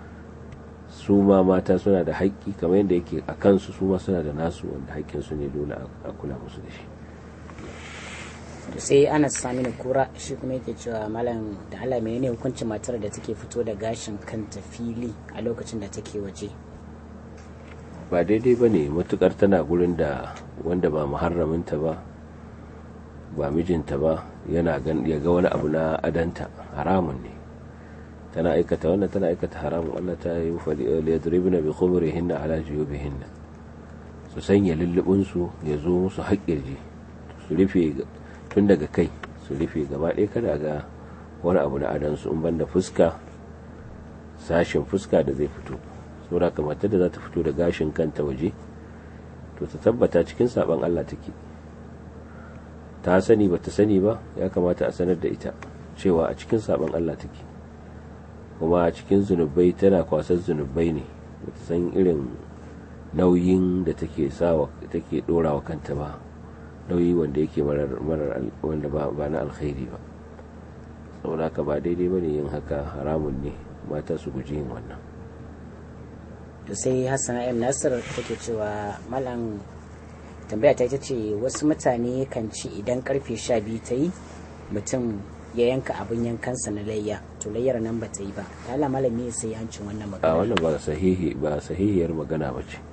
su ma mata suna da haƙƙi kamar yadda yake a kansu su ma suna da nasu wanda haƙƙin su ne dole a kula musu da shi to sai Anas Saminu Kura shi kuma yake cewa malam da Allah menene hukuncin matar da take fito da gashin kanta fili a lokacin da take waje ba daidai ba ne matukar tana gurin da wanda ba muharraminta ba ba mijinta ba yana ya ga wani abu na adanta haramun ne tana aikata wannan tana aikata haramun Allah ta yi liyadribna bi khumurihinna ala juyubihinna su sanya lullubin su ya zo musu haƙƙirji su rufe tun daga kai su rufe gaba ɗaya kada ga wani abu na adansu in banda fuska sashen fuska da zai fito saboda kamar da za ta fito da gashin kanta waje to ta tabbata cikin saban Allah take ta sani ba ta sani ba ya kamata a sanar da ita cewa a cikin saban Allah take kuma a cikin zunubai tana kwasar zunubai ne ba ta san irin nauyin da take sawa take dorawa kanta ba nauyi wanda yake marar wanda ba na alkhairi ba saboda haka ba daidai bane yin haka haramun ne mata su guji yin wannan to sai hassan m nasir take cewa malam tambaya ta ita ce wasu mutane kan ci idan karfe sha biyu ta yi mutum ya yanka abin yankansa na layya to layyar nan ba ta yi ba ta ala malami sai hancin wannan magana a wannan ba sahihi ba sahihiyar magana ba ce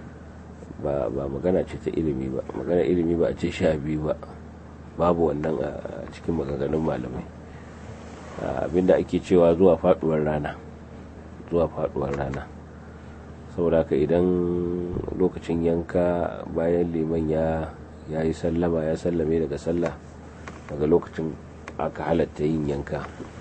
ba ba magana ce ta ilimi ba magana ilimi ba a ce sha biyu ba babu wannan a cikin maganganun malamai abinda ake cewa zuwa faduwar rana zuwa faduwar rana saboda ka idan lokacin yanka bayan liman ya ya yi sallama ya sallame daga sallah daga lokacin aka halatta yin yanka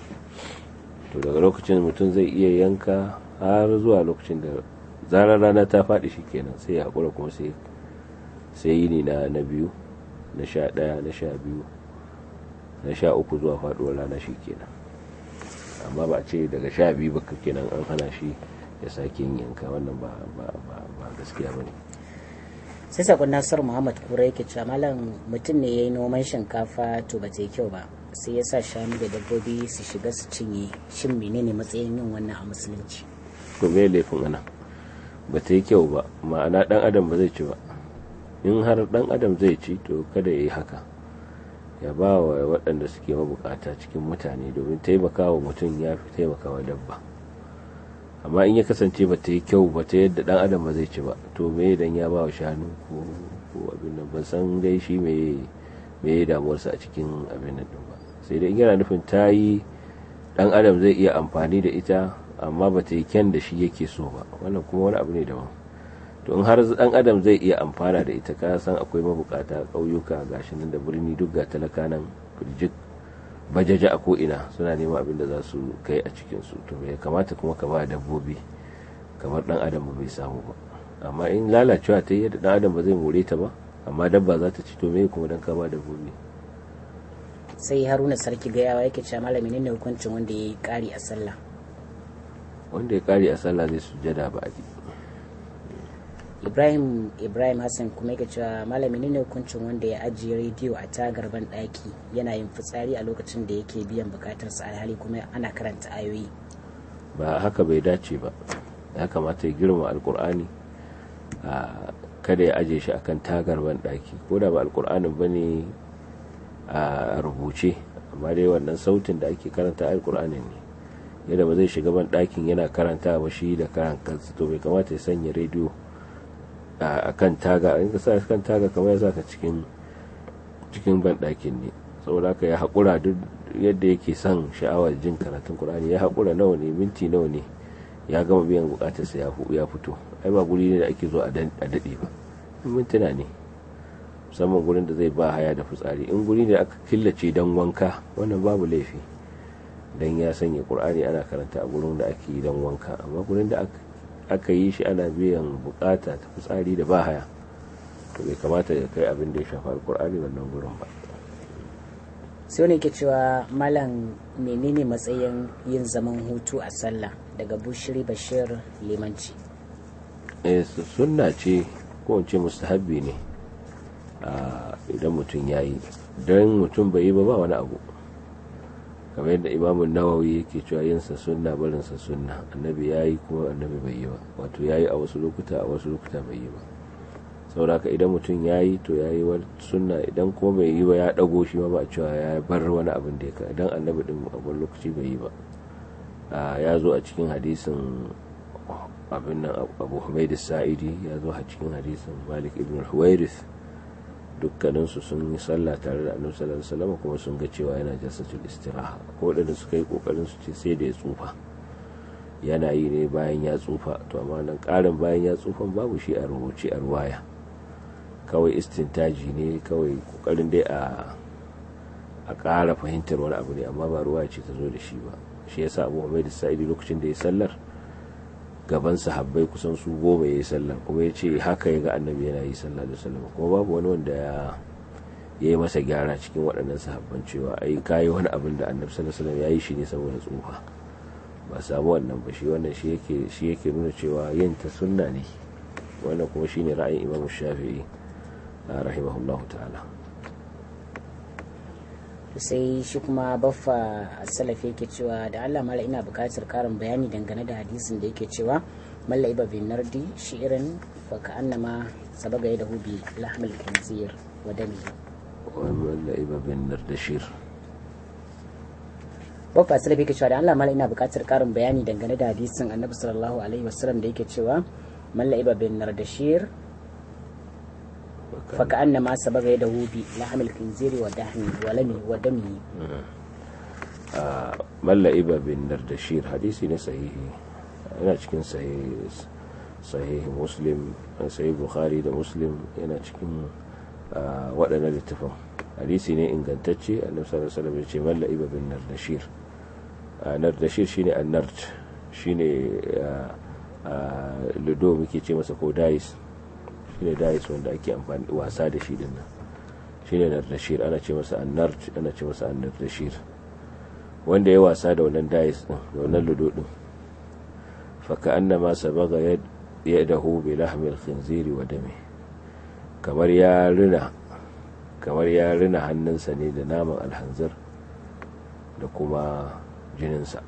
to daga lokacin mutum zai iya yanka har zuwa lokacin da zarar rana ta faɗi shi kenan sai ya haƙura kuma sai sai yini na na biyu na sha ɗaya na sha biyu na sha uku zuwa faɗuwar rana shi kenan amma ba a ce daga sha biyu ba kenan an hana shi ya sake yin yanka wannan ba gaskiya ba ne sai sakon nasar muhammad kura yake cewa malam mutum ne ya yi noman shinkafa to ba ta yi kyau ba sai ya sa shanu da dabbobi su shiga su cinye shin menene matsayin yin wannan a musulunci to me laifin ana ba ta yi kyau ba ma'ana dan adam ba zai ci ba in har dan adam zai ci to kada ya yi haka ya ba wa waɗanda suke mabukata cikin mutane domin taimakawa mutum ya fi taimakawa dabba amma in ya kasance ba ta yi kyau ba ta yadda dan adam ba zai ci ba to me dan ya ba wa shanu ko abin nan ban san dai shi me me damuwarsa a cikin abin nan ba sai dai in yana nufin ta yi dan adam zai iya amfani da ita amma ba ta yi kyan da shi yake so ba wannan kuma wani abu ne daban to in har dan adam zai iya amfana da ita ka san akwai mabukata ƙauyuka gashi nan da birni duk ga talaka nan firjik bajaja a ko'ina suna neman abin da za su kai a cikinsu to ya kamata kuma ka ba dabbobi kamar dan adam ba bai samu ba amma in lalacewa ta yi yadda dan adam ba zai more ta ba amma dabba za ta ci to me kuma dan ka ba dabbobi sai haruna sarki gayawa yake cewa malami ne hukuncin wanda ya yi kari a sallah wanda ya kari a sallah zai sujada ba a ibrahim ibrahim hassan kuma yake cewa malami ne hukuncin wanda ya ajiye rediyo a tagar ban daki yana yin fitsari a lokacin da yake biyan bukatarsa alhali kuma ana karanta ayoyi ba haka bai dace ba ya kamata ya girma alkur'ani a kada ya aje shi akan tagar ban daki ko da ba alkur'anin ba ne a rubuce amma dai wannan sautin da ake karanta alkur'anin ne yadda ba zai shiga ban dakin yana karanta ba shi da karan kansa to bai kamata ya sanya rediyo a kan taga in ka sa kan taga kamar ya saka cikin cikin banɗakin ne saboda haka ya haƙura duk yadda yake son sha'awar jin karatun Qur'ani ya haƙura nawa ne minti nawa ne ya gama biyan bukatarsa ya fito ai ba guri ne da ake zo a daɗe ba mintuna ne musamman gurin da zai ba haya da fitsari in guri ne aka killace don wanka wannan babu laifi don ya sanya ƙur'ani ana karanta a gurin da ake yi don wanka amma gurin da aka yi shi ana biyan bukata ta fitsari da bahaya to bai kamata ya kai abin da ya shafa alƙur'ani wannan gurin ba sai wani ke cewa malam menene matsayin yin zaman hutu a sallah daga bushiri bashir limanci sunna ce ko ce mustahabbi ne idan mutum ya yi don mutum bai yi ba ba wani abu kamar yadda imamun nawawi yake cewa yinsa sunna barinsa sunna annabi ya yi kuma annabi bai yi ba wato ya yi a wasu lokuta a wasu lokuta bai yi ba sauraka idan mutum ya yi to ya yi wani sunna idan kuma bai yi ba ya dago shi ma ba a cewa ya bar wani abin da ya ka idan annabi din a wani lokaci bai yi ba ya zo a cikin hadisin abin nan abu humaid sa'idi ya zo a cikin hadisin malik ibn huwairis dukkaninsu sun yi sallah tare da annabi sallallahu alaihi wasallam kuma sun ga cewa yana jasatul istiraha ko da suka yi kokarin su ce sai da ya tsufa yana yi ne bayan ya tsufa to amma nan karin bayan ya tsufan babu shi a rubuce a ruwaya kawai istintaji ne kawai kokarin dai a a ƙara fahimtar wani abu ne amma ba ruwaya ce ta zo da shi ba shi yasa abu hamid sa'idi lokacin da ya sallar gaban sahabbai kusan su goma ya yi sallah kuma ya ce haka ya ga annabi yana yi sallah da sallama kuma babu wani wanda ya ya yi masa gyara cikin waɗannan sahabban cewa ai kayi wani abin da annabi sallallahu alaihi ya yi shi ne saboda tsufa ba samu wannan ba shi wannan shi yake shi yake nuna cewa yin ta sunna ne wannan kuma shine ra'ayin imam shafi'i rahimahullahu ta'ala sai shi kuma baffa salafi yake cewa da Allah mala ina bukatar karin bayani dangane da hadisin da yake cewa malla iba bin nardi shi'irin fa ka annama sabaga ya dahu bi lahmil khinzir wa dami malla iba bin nardashir baffa salafi yake cewa da Allah mala ina bukatar karin bayani dangane da hadisin annabi sallallahu alaihi wasallam da yake cewa malla iba bin nardashir فكأنما سبق يده بلحم الخنزير ودحمه ولمه ودمه ملا إبا بن نردشير حديثي صحيحي أنا cikin صحيح مسلم صحيح بخاري da muslim yana cikin waɗannan littafin hadisi ne ingantacce annabi sallallahu alaihi wasallam ya ce malla iba bin nardashir nardashir shine annard shine ludo muke ce masa ko dais shine dais wanda ake amfani wasa da shi din nan shine nardashir ana ce masa annard ana ce masa annardashir wanda ya wasa da wannan dais din da wannan ludo din fa ka'annama sabaga yadahu bi lahmil khinziri wa dami kamar ya rina kamar ya rina hannunsa ne da naman alhanzir da kuma jininsa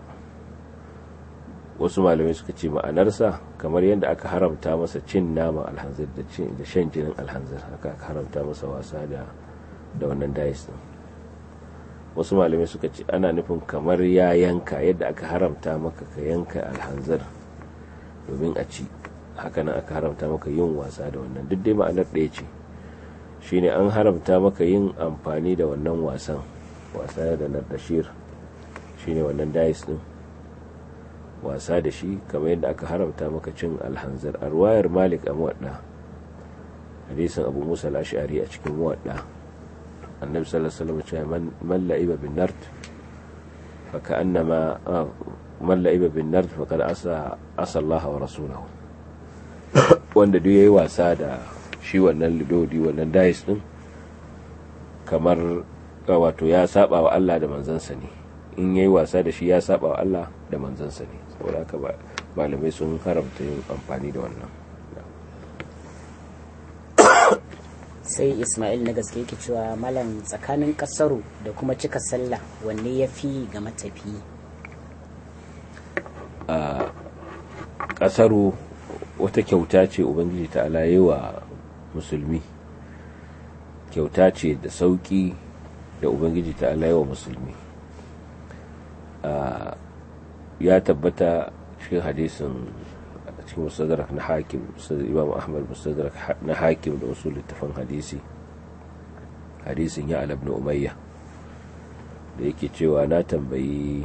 wasu malamai suka ce ma'anarsa kamar yadda aka haramta masa cin naman alhanzir da shan jinin alhanzir haka aka haramta masa wasa da da wannan dais din wasu malamai suka ce ana nufin kamar ya yanka yadda aka haramta maka ka yanka alhanzir domin a ci hakanan aka haramta maka yin wasa da wannan duk dai ma'anar ɗaya ce shine an haramta maka yin amfani da wannan wasan wasa da nardashir shine wannan dais din wasa da shi kamar yadda aka haramta maka cin alhanzar a ruwayar malik a muwadda hadisin abu musa al-ash'ari a cikin muwadda annabi sallallahu alaihi wasallam cewa man la'iba bin nard fa ka'annama man la'iba bin nard fa qad asa asa Allah wa rasulahu wanda duk yayi wasa da shi wannan lidodi wannan dais din kamar wato ya saba wa Allah da manzansa ne in yayi wasa da shi ya saba wa Allah da manzansa ne saboda haka malamai sun haramta yin amfani da wannan sai ismail na gaske yake cewa malam tsakanin kasaru da kuma cika sallah wanne ya fi ga matafi a kasaru wata kyauta ce ubangiji ta alaye wa musulmi kyauta ce da sauki da ubangiji ta alaye wa musulmi ya tabbata cikin hadisin cikin mustadrak na hakim imam ahmad mustadrak na hakim da wasu littafan hadisi hadisin ya alabna umayya da yake cewa na tambayi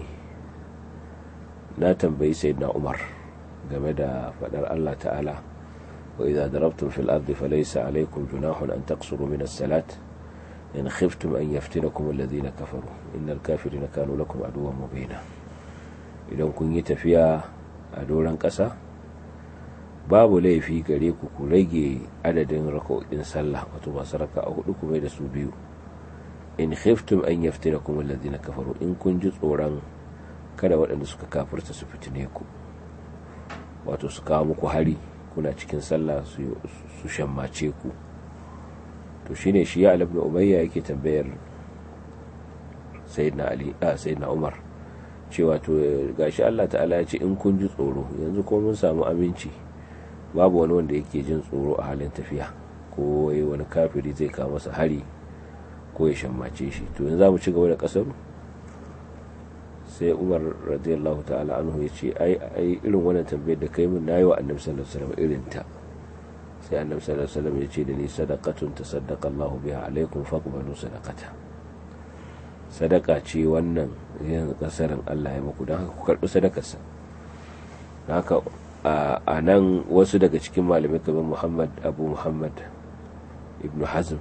na tambayi sayyidina umar game da fadar Allah ta'ala wa idza darabtum fil ardi falaysa alaykum junahun an taqsuru min as-salat in khiftum an yaftinakum alladhina kafaru innal kafirina kanu lakum aduwwan mubina idan kun yi tafiya a doron ƙasa babu laifi gare ku ku rage adadin raka'o'in sallah wato masu raka'a hudu kuma da su biyu in khiftum an yaftinakum alladhina kafaru in kun ji tsoron kada waɗanda suka kafirta su fitine ku wato su kawo muku hari kuna cikin sallah su shammace ku to shine shi ya ibn umayya yake tambayar sayyidina ali a sayyidina umar cewa to gashi Allah ta'ala ya ce in kun ji tsoro yanzu ko mun samu aminci babu wani wanda yake jin tsoro a halin tafiya ko wani kafiri zai kawo masa hari ko ya shammace shi to yanzu za mu ci gaba da kasar sai umar radiyallahu ta'ala anhu ya ce ai irin wannan tambayar da kai min nayi wa annabi sallallahu alaihi wasallam irin ta sai annabi sallallahu alaihi wasallam ya ce da ni sadaqatun tasaddaqa Allahu biha alaikum faqbalu sadaqata sadaka ce wannan yanzu kasarin Allah ya muku don haka ku karbi sadakarsa haka a nan wasu daga cikin malamai kamar Muhammad Abu Muhammad Ibn Hazm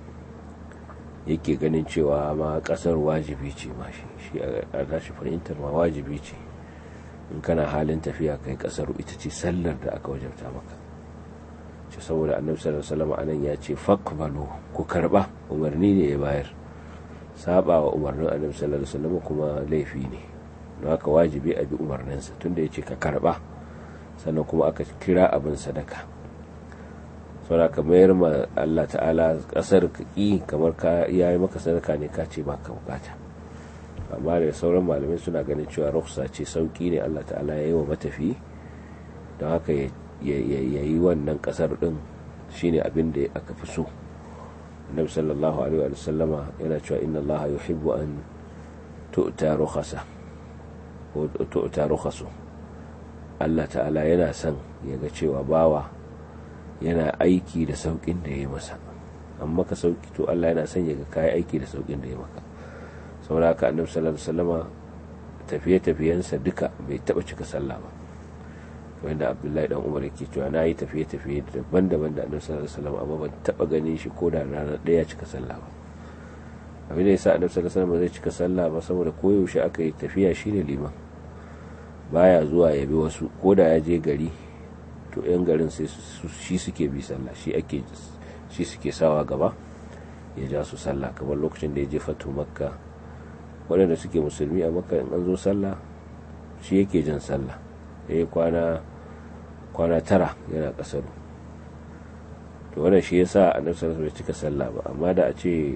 yake ganin cewa ma kasar wajibi ce ma shi a tashi fahimtar ma wajibi ce in kana halin tafiya kai kasar ita ce sallar da aka wajabta maka ce saboda annabi sallallahu alaihi wasallam anan ya ce faqbalu ku karba umarni ne ya bayar saba wa umarnin annabi sallallahu alaihi wasallam kuma laifi ne don haka wajibi a bi umarninsa tunda ya ce ka karba sannan kuma aka kira abin sadaka saboda ka mayar ma Allah ta'ala kasar ka ki kamar ka yayi maka sadaka ne ka ce baka bukata amma da sauran malamai suna ganin cewa ruksa ce sauki ne Allah ta'ala ya yi wa matafi don haka ya yi wannan kasar din shine abin da aka fi so annabi sallallahu alaihi wa sallama yana cewa inna Allah yuhibbu an tu'ta rukhasa ko tu'ta rukhasu Allah ta'ala yana son ya ga cewa bawa yana aiki da saukin da ya masa amma ka sauki to Allah yana son ya ga kai aiki da saukin da ya maka saboda haka annabi sallallahu alaihi wasallama tafiye-tafiyensa duka bai taba cika sallah ba wanda abdullahi dan umar yake cewa na yi tafiye-tafiye daban-daban da annabi sallallahu alaihi wasallam amma ban taba ganin shi ko da rana daya cika sallah ba abin da yasa annabi sallallahu alaihi wasallam zai cika sallah ba saboda koyaushe aka yi tafiya shine liman baya zuwa ya bi wasu ko da ya je gari to yan garin sai shi suke bi sallah shi ake shi suke sawa gaba ya ja su sallah kamar lokacin da ya je fatu makka waɗanda suke musulmi a makka in an zo sallah shi yake jan sallah ya kwana kwana tara yana kasaru to wannan shi yasa annabi sallallahu alaihi cika sallah ba amma da a ce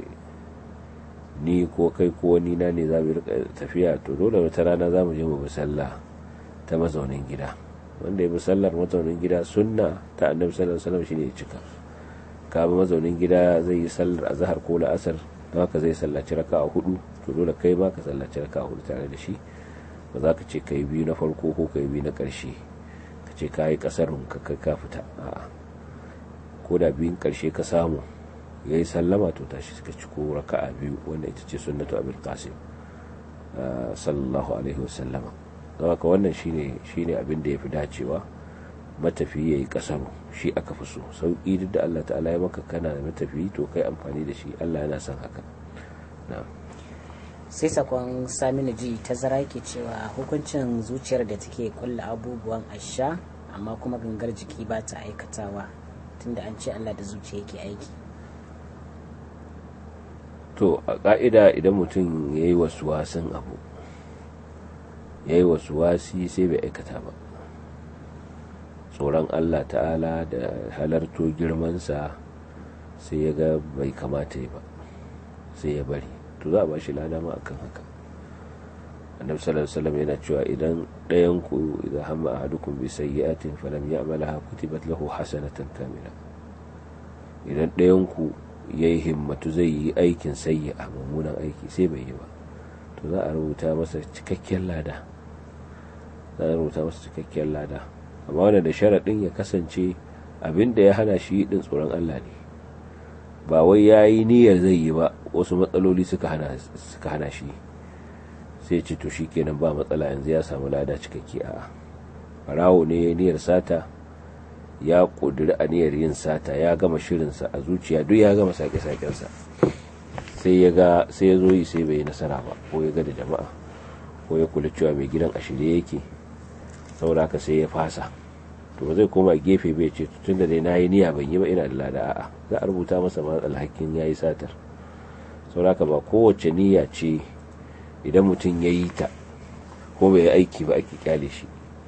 ni ko kai ko wani na ne za mu rika tafiya to dole wata rana za mu je mu bi sallah ta mazaunin gida wanda ya bi sallar mazaunin gida sunna ta annabi sallallahu alaihi wasallam shine ya cika ka bi mazaunin gida zai yi sallar azhar ko la'asar don haka zai sallaci raka'a hudu to dole kai ma ka sallaci raka'a hudu tare da shi ba za ka ce ka yi biyu na farko ko ka yi biyu na ƙarshe ka ce ka yi ƙasarun ka ka fita a'a ko da biyun ƙarshe ka samu ya yi sallama to tashi suka ci ko raka'a biyu wanda ita ce sunnatu abul qasim sallallahu alaihi wasallama don haka wannan shine shine abin da ya fi dacewa matafi ya yi ƙasaru shi aka fi so sauƙi duk da Allah ta'ala ya maka kana da matafi to kai amfani da shi Allah yana son haka na'am sai sakon saminu ji ta zara ke cewa hukuncin zuciyar da take kulla abubuwan asha amma kuma gangar jiki ba ta aikatawa tunda an ce allah da zuciya yake aiki to a ƙa'ida idan mutum ya yi wasu wasan abu ya yi wasu wasi sai bai aikata ba tsoron allah ta'ala da halarto girmansa sai ya ga bai kamata ba sai ya bari to za a ba shi lada ma akan haka annabi sallallahu alaihi wasallam yana cewa idan ɗayan ku idza hamma ahadukum bi sayyi'atin falam ya'malha kutibat lahu hasanatan kamila idan ɗayan ku yayi himmatu zai yi aikin sayyi'a mummunan aiki sai bai yi ba to za a rubuta masa cikakken lada za a rubuta masa cikakken lada amma wanda da sharaɗin ya kasance abin da ya hana shi din tsoron Allah ne ba wai ya yi niyyar zai yi ba wasu matsaloli suka hana shi sai ce to shi kenan ba matsala yanzu ya samu lada cikakke a farawo ne ya niyyar sata ya ƙudiri a niyyar yin sata ya gama shirinsa a zuciya duk ya gama sake-sakensa sai ya ga sai ya zo yi sai bai yi nasara ba ko ya ga da jama'a ko ya kula cewa mai gidan a shirye yake saboda haka sai ya fasa to ba zai koma gefe bai ce tun da dai na yi niyya ban yi ba ina da lada a'a za a rubuta masa ma alhakin ya yi satar saboda haka ba kowace niyya ce idan mutum ya yi ta ko bai yi aiki ba ake kyale shi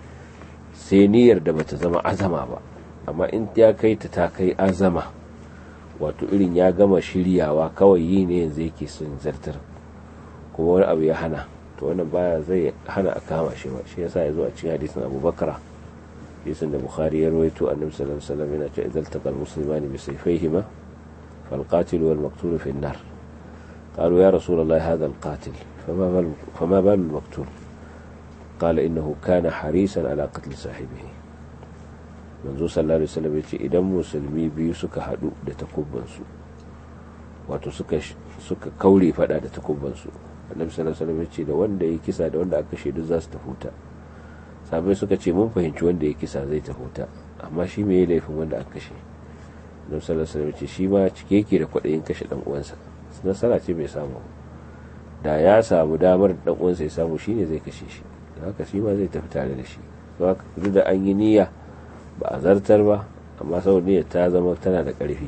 sai niyyar da bata zama azama ba amma in ya kai ta ta kai azama wato irin ya gama shiryawa kawai yi ne yanzu yake son zartar kuma wani abu ya hana to wannan baya zai hana a kama shi ba shi yasa ya zo a cikin hadisin abubakar hadisin da bukhari ya rawaito annabi sallallahu alaihi wasallam yana cewa idan taqal muslimani bi sayfayhima fal qatil wal maqtul fi an-nar قالوا يا رسول الله هذا القاتل فما بال فما بال المقتول قال إنه كان حريصا على قتل صاحبه manzo sallallahu alaihi wasallam yace idan musulmi biyu suka hadu da takubban su wato suka suka kaure fada da takubban su annabi sallallahu alaihi wasallam yace da wanda ya kisa da wanda aka kashe duk za su tafuta sabai suka ce mun fahimci wanda ya kisa zai tafuta amma shi me ya laifin wanda aka kashe annabi sallallahu alaihi wasallam yace shi ma cike yake da kwadayin kashe dan uwansa nasara ce bai samu da ya samu damar dan uwansa ya samu shine zai kashe shi haka shi ma zai tafi tare da shi duk da an yi niyya ba a zartar ba amma sau niyyar ta zama tana da ƙarfi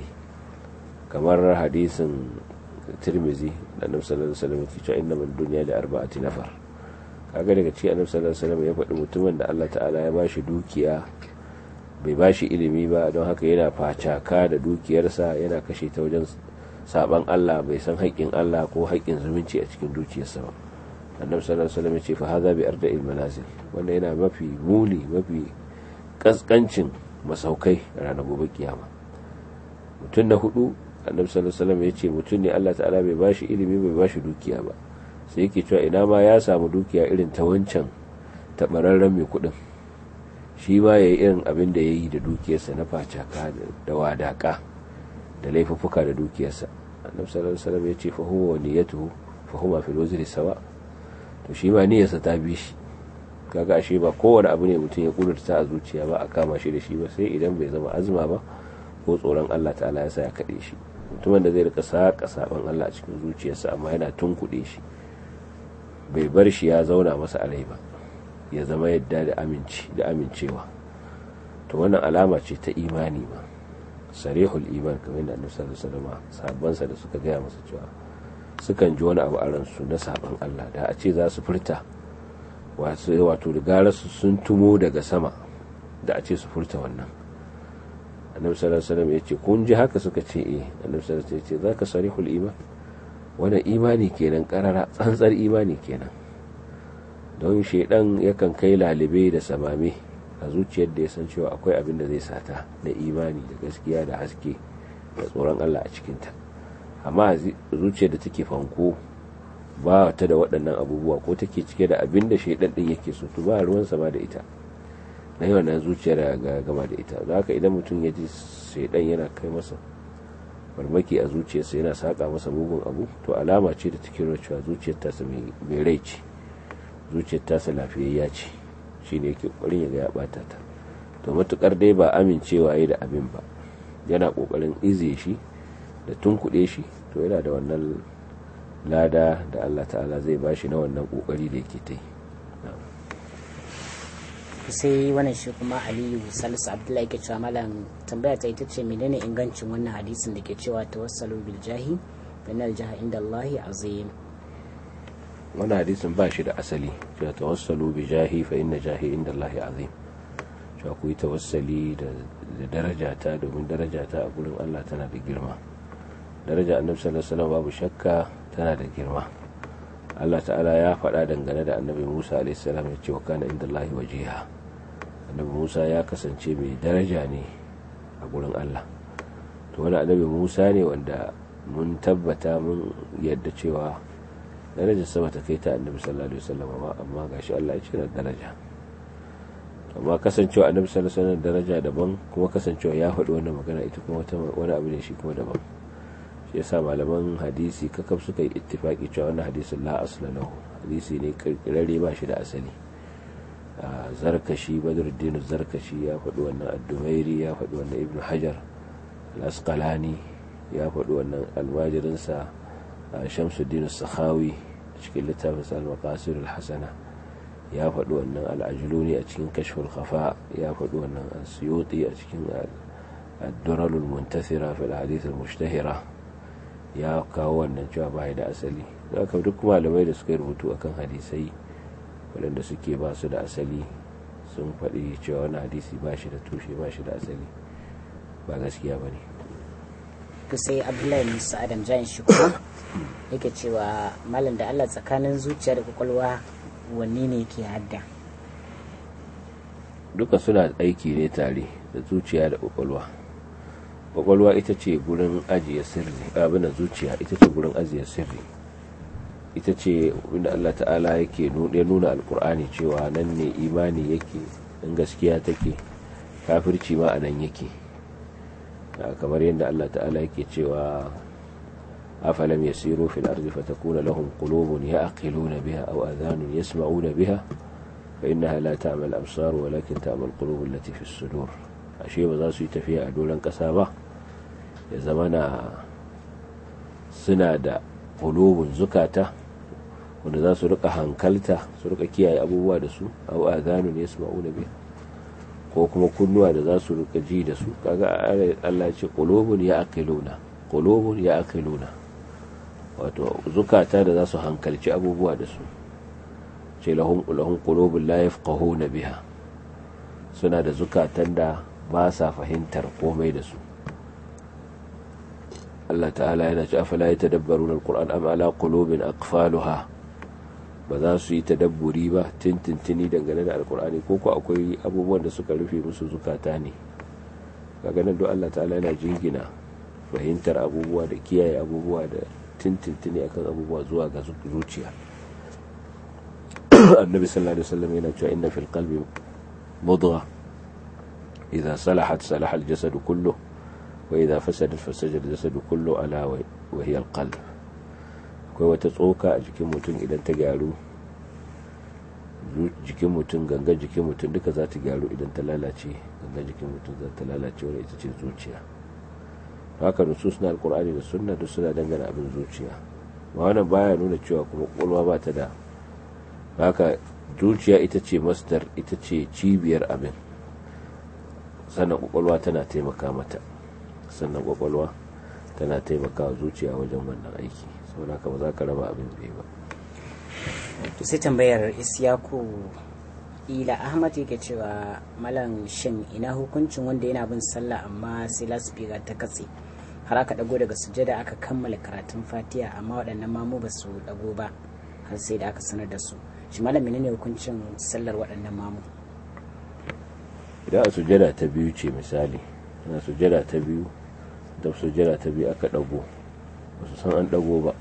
kamar hadisin tirmizi da annabi sallallahu alaihi wasallam ke cewa inna min dunya da arba'ati nafar kaga daga cikin annabi sallallahu alaihi wasallam ya faɗi mutumin da Allah ta'ala ya bashi dukiya bai bashi ilimi ba don haka yana facaka da dukiyarsa yana kashe ta wajen saban Allah bai san haƙƙin Allah ko haƙƙin zumunci a cikin dukiyarsa ba annabi sallallahu alaihi wasallam ya ce fa hadha bi arda'il manazil wanda yana mafi muni mafi kaskancin masaukai a ranar gobe kiyama mutum na hudu annabi sallallahu alaihi wasallam ya ce mutum ne Allah ta'ala bai bashi ilimi bai bashi dukiya ba sai yake cewa ina ma ya samu dukiya irin ta wancan tabararren mai kudin shi ma yayi irin abin da yayi da dukiyarsa na facaka da wadaka da laifuffuka da dukiyarsa annabi sallallahu alaihi wasallam ya ce fa huwa niyyatuhu fa huma fil wazri sawa to shi ma niyyarsa ta bi shi kaga ashe ba kowane abu ne mutum ya kudurta a zuciya ba a kama shi da shi ba sai idan bai zama azuma ba ko tsoron Allah ta'ala ya sa ya kaɗe shi mutumin da zai rika saka saban Allah a cikin zuciyarsa amma yana tunkuɗe shi bai bar shi ya zauna masa a rai ba ya zama yadda da aminci da amincewa to wannan alama ce ta imani ma sarihul iman kamar yadda annabi sallallahu alaihi wasallam sahabbansa da suka gaya masa cewa sukan ji wani abu a ransu na saban Allah da a ce za su furta wato da gara su sun tumo daga sama da a ce su furta wannan annabi sallallahu alaihi wasallam ya ce kun ji haka suka ce eh annabi sallallahu alaihi wasallam ya ce zaka sarihul iman wannan imani kenan karara tsantsar imani kenan don shedan yakan kai lalibe da samame a zuciyar da ya san cewa akwai abin da zai sata na imani da gaskiya da haske da tsoron Allah a cikinta amma zuciyar da take fanko ba ta da waɗannan abubuwa ko take cike da abin da shaidan din yake so to ba ruwan sama da ita na yau na zuciyar ga gama da ita za ka idan mutum ya ji shaidan yana kai masa farmaki a zuciyarsa yana saƙa masa mugun abu to alama ce da take nuna cewa zuciyar tasa mai rai ce zuciyar tasa lafiyayya ce shine yake ƙoƙarin ya ga ya ɓata ta to matukar dai ba amincewa yi da abin ba yana ƙoƙarin ize shi da tunkuɗe shi to yana da wannan lada da Allah ta'ala zai bashi na wannan kokari da yake ta yi sai wannan shi kuma aliyu salisu abdullahi ke cewa malam tambaya ta ita ce menene ingancin wannan hadisin da ke cewa tawassalu bil jahi innal jaha inda Allahi azim wannan hadisin ba shi da asali cewa tawassalu bi jahi fa inna jahi inda Allahi azim cewa ku yi tawassali da darajata domin darajata a gurin Allah tana da girma daraja annabi sallallahu alaihi wasallam babu shakka tana da girma Allah ta'ala ya faɗa dangane da annabi Musa alaihi salam ya ce wa kana inda Allah wajiha annabi Musa ya kasance mai daraja ne a gurin Allah to wani annabi Musa ne wanda mun tabbata mun yadda cewa darajar sama ta kai ta annabi sallallahu alaihi wasallam amma gashi Allah ya ce na daraja amma kasancewa annabi sallallahu alaihi wasallam daraja daban kuma kasancewa ya faɗi wannan magana ita kuma wani abu ne shi kuma daban shi yasa malaman hadisi kakaf suka yi ittifaki cewa wannan hadisin la asla lahu hadisi ne kirkirare ba shi da asali zarkashi badruddin zarkashi ya faɗi wannan ad-dumairi ya faɗi wannan ibnu hajar al-asqalani ya faɗi wannan almajirinsa shamsuddin sakhawi a cikin littafin al-maqasir al-hasana ya faɗi wannan al'ajuluni a cikin kashful khafa ya faɗi wannan asyuti a cikin ad-duralul muntasira fil hadith al-mushtahira ya kawo wannan cewa bai da asali haka duk malamai da suka rubutu akan hadisai waɗanda suke ba su da asali sun faɗi cewa wani hadisi ba shi da tushe ba shi da asali ba gaskiya ba ne to sai abdullahi musa adam jayin shi kuma yake cewa malam da allah tsakanin zuciya da kwakwalwa wanne ne ke hadda duka suna aiki ne tare da zuciya da kwakwalwa kwakwalwa ita ce gurin ajiye sirri abin da zuciya ita ce gurin ajiye sirri ita ce inda Allah ta'ala yake ya nuna alkur'ani cewa nan ne imani yake in gaskiya take kafirci ma a nan yake kamar yadda Allah ta'ala yake cewa afalam yasiru fil ardi fatakuna lahum qulubun ya'qiluna biha aw adhanun yasma'una biha fa innaha la ta'mal absar walakin ta'mal qulub allati fi sudur ashe ba za su yi tafiya a doron kasa ba ya zamana suna da qulubun zukata wanda za su rika hankalta su rika kiyaye abubuwa da su aw adhanun yasma'una biha ko kuma kunnuwa da za su rika ji da su kaga Allah ce qulubun ya'qiluna qulubun ya'qiluna wato zukata da za su hankalci abubuwa da su ce lahum lahum qulubun la yafqahuna biha suna da zukatan da ba sa fahimtar komai da su Allah ta'ala yana ce afala yatadabbaruna alquran am ala qulubin aqfaluha ba za su yi tadabburi ba tintintini dangane da alkur'ani ko ko akwai abubuwan da suka rufe musu zukata ne kaga nan don Allah ta'ala yana jingina fahimtar abubuwa da kiyaye abubuwa da tintintini akan abubuwa zuwa ga zuciya annabi sallallahu alaihi wasallam yana cewa inna fil qalbi mudgha idza salahat salaha al jasad kullu wa idza fasadat fasada al jasad kullu ala wa hiya al qalb akwai wata tsoka a jikin mutum idan ta gyaru jikin mutum gangan jikin mutum duka za ta gyaru idan ta lalace gangan jikin mutum za ta lalace wani ita ce zuciya haka nusus na alkur'ani da sunna duk suna dangana abin zuciya ma wannan baya nuna cewa kuma kwakwalwa ba ta da haka zuciya ita ce masdar ita ce cibiyar abin sannan kwakwalwa tana taimaka mata sannan kwakwalwa tana taimaka zuciya wajen wannan aiki saboda haka ba za ka raba abin zai ba to sai tambayar isyaku ila ahmad yake cewa malam shin ina hukuncin wanda yana bin sallah amma sai lasfika ta katse har aka dago daga sujada aka kammala karatun fatiha amma waɗannan mamu ba su dago ba har sai da aka sanar da su shi malam menene hukuncin sallar waɗannan mamu idan a sujada ta biyu ce misali ana sujada ta biyu da sujada ta biyu aka dago ba su san an dago ba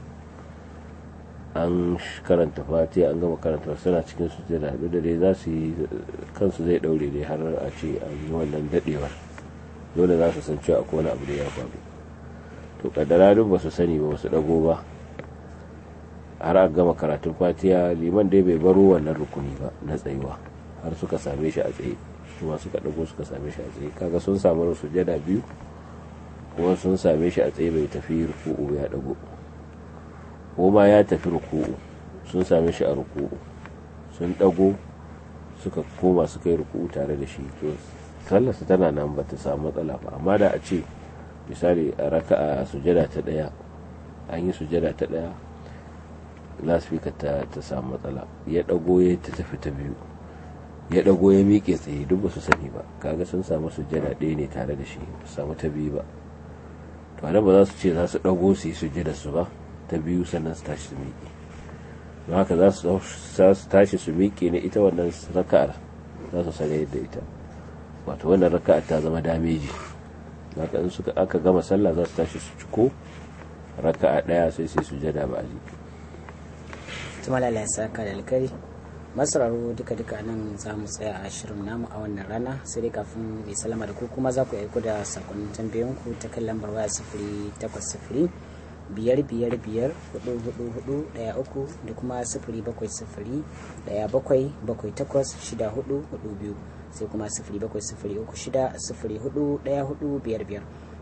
an karanta fatiha an gama karanta suna cikin sujada duk da dai za su yi kansu zai daure dai har a ce an yi wannan dadewar dole za su san cewa akwai wani abu da ya faru to kaddara duk ba su sani ba su dago ba har a gama karatun fatiha liman dai bai baro wannan rukuni ba na tsayuwa har suka same shi a tsaye kuma suka dago suka same shi a tsaye kaga sun samu sujada biyu kuma sun same shi a tsaye bai tafi ruku'u ya dago ko ma ya tafi ruku'u sun same shi a ruku'u sun dago suka koma suka yi ruku'u tare da shi to sallarsa tana nan ba ta samu matsala ba amma da a ce misali a raka'a sujada ta daya an yi sujada ta daya lasfika ta ta samu matsala ya dago ya ta tafi ta biyu ya dago ya miƙe tsaye duk ba su sani ba kaga sun samu sujada ɗaya ne tare da shi ba samu ta biyu ba to ba za su ce za su dago su yi sujada su ba ta biyu sannan su tashi su miƙe don haka za su tashi su miƙe ne ita wannan raka'ar za su sanya yadda ita wato wannan raka'ar ta zama dameji haka in suka aka gama sallah za su tashi su ciko raka'a ɗaya sai sai su jada ba a ji tuma lalai saka da alkari masararo duka duka nan za mu tsaya a shirin namu a wannan rana sai dai kafin mai salama da ku kuma za ku aiko da sakonnin tambayoyinku ta kan lambar waya sifiri takwas sifiri biyar biyar biyar hudu hudu hudu daya uku da kuma sifiri bakwai sifiri daya bakwai bakwai takwas shida hudu hudu biyu sai kuma sifiri bakwai sifiri uku shida sifiri hudu daya hudu biyar biyar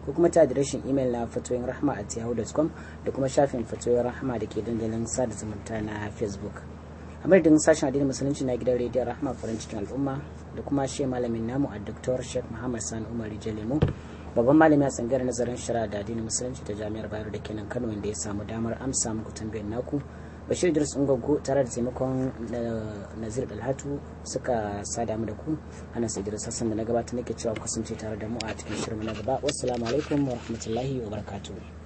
ko kuma ta adireshin imel na fatoyin rahma at yahoo.com da kuma shafin fatoyin rahma da ke dandalin sada zumunta na facebook a madadin sashen addinin musulunci na gidan rediyon rahma farin cikin al'umma da kuma shi malamin namu a dr sheikh muhammad sani umar lemo babban malami a tsangar nazarin shari'a da addinin musulunci ta jami'ar bayero da kenan kano wanda ya samu damar amsa muku tambayar naku bashir idris ungwaggo tare da taimakon nazir dalhatu suka sada mu da ku ana sai idris hassan da na gabata nake cewa kasance tare da mu a cikin shirin na gaba wassalamu alaikum wa rahmatullahi wa barakatuh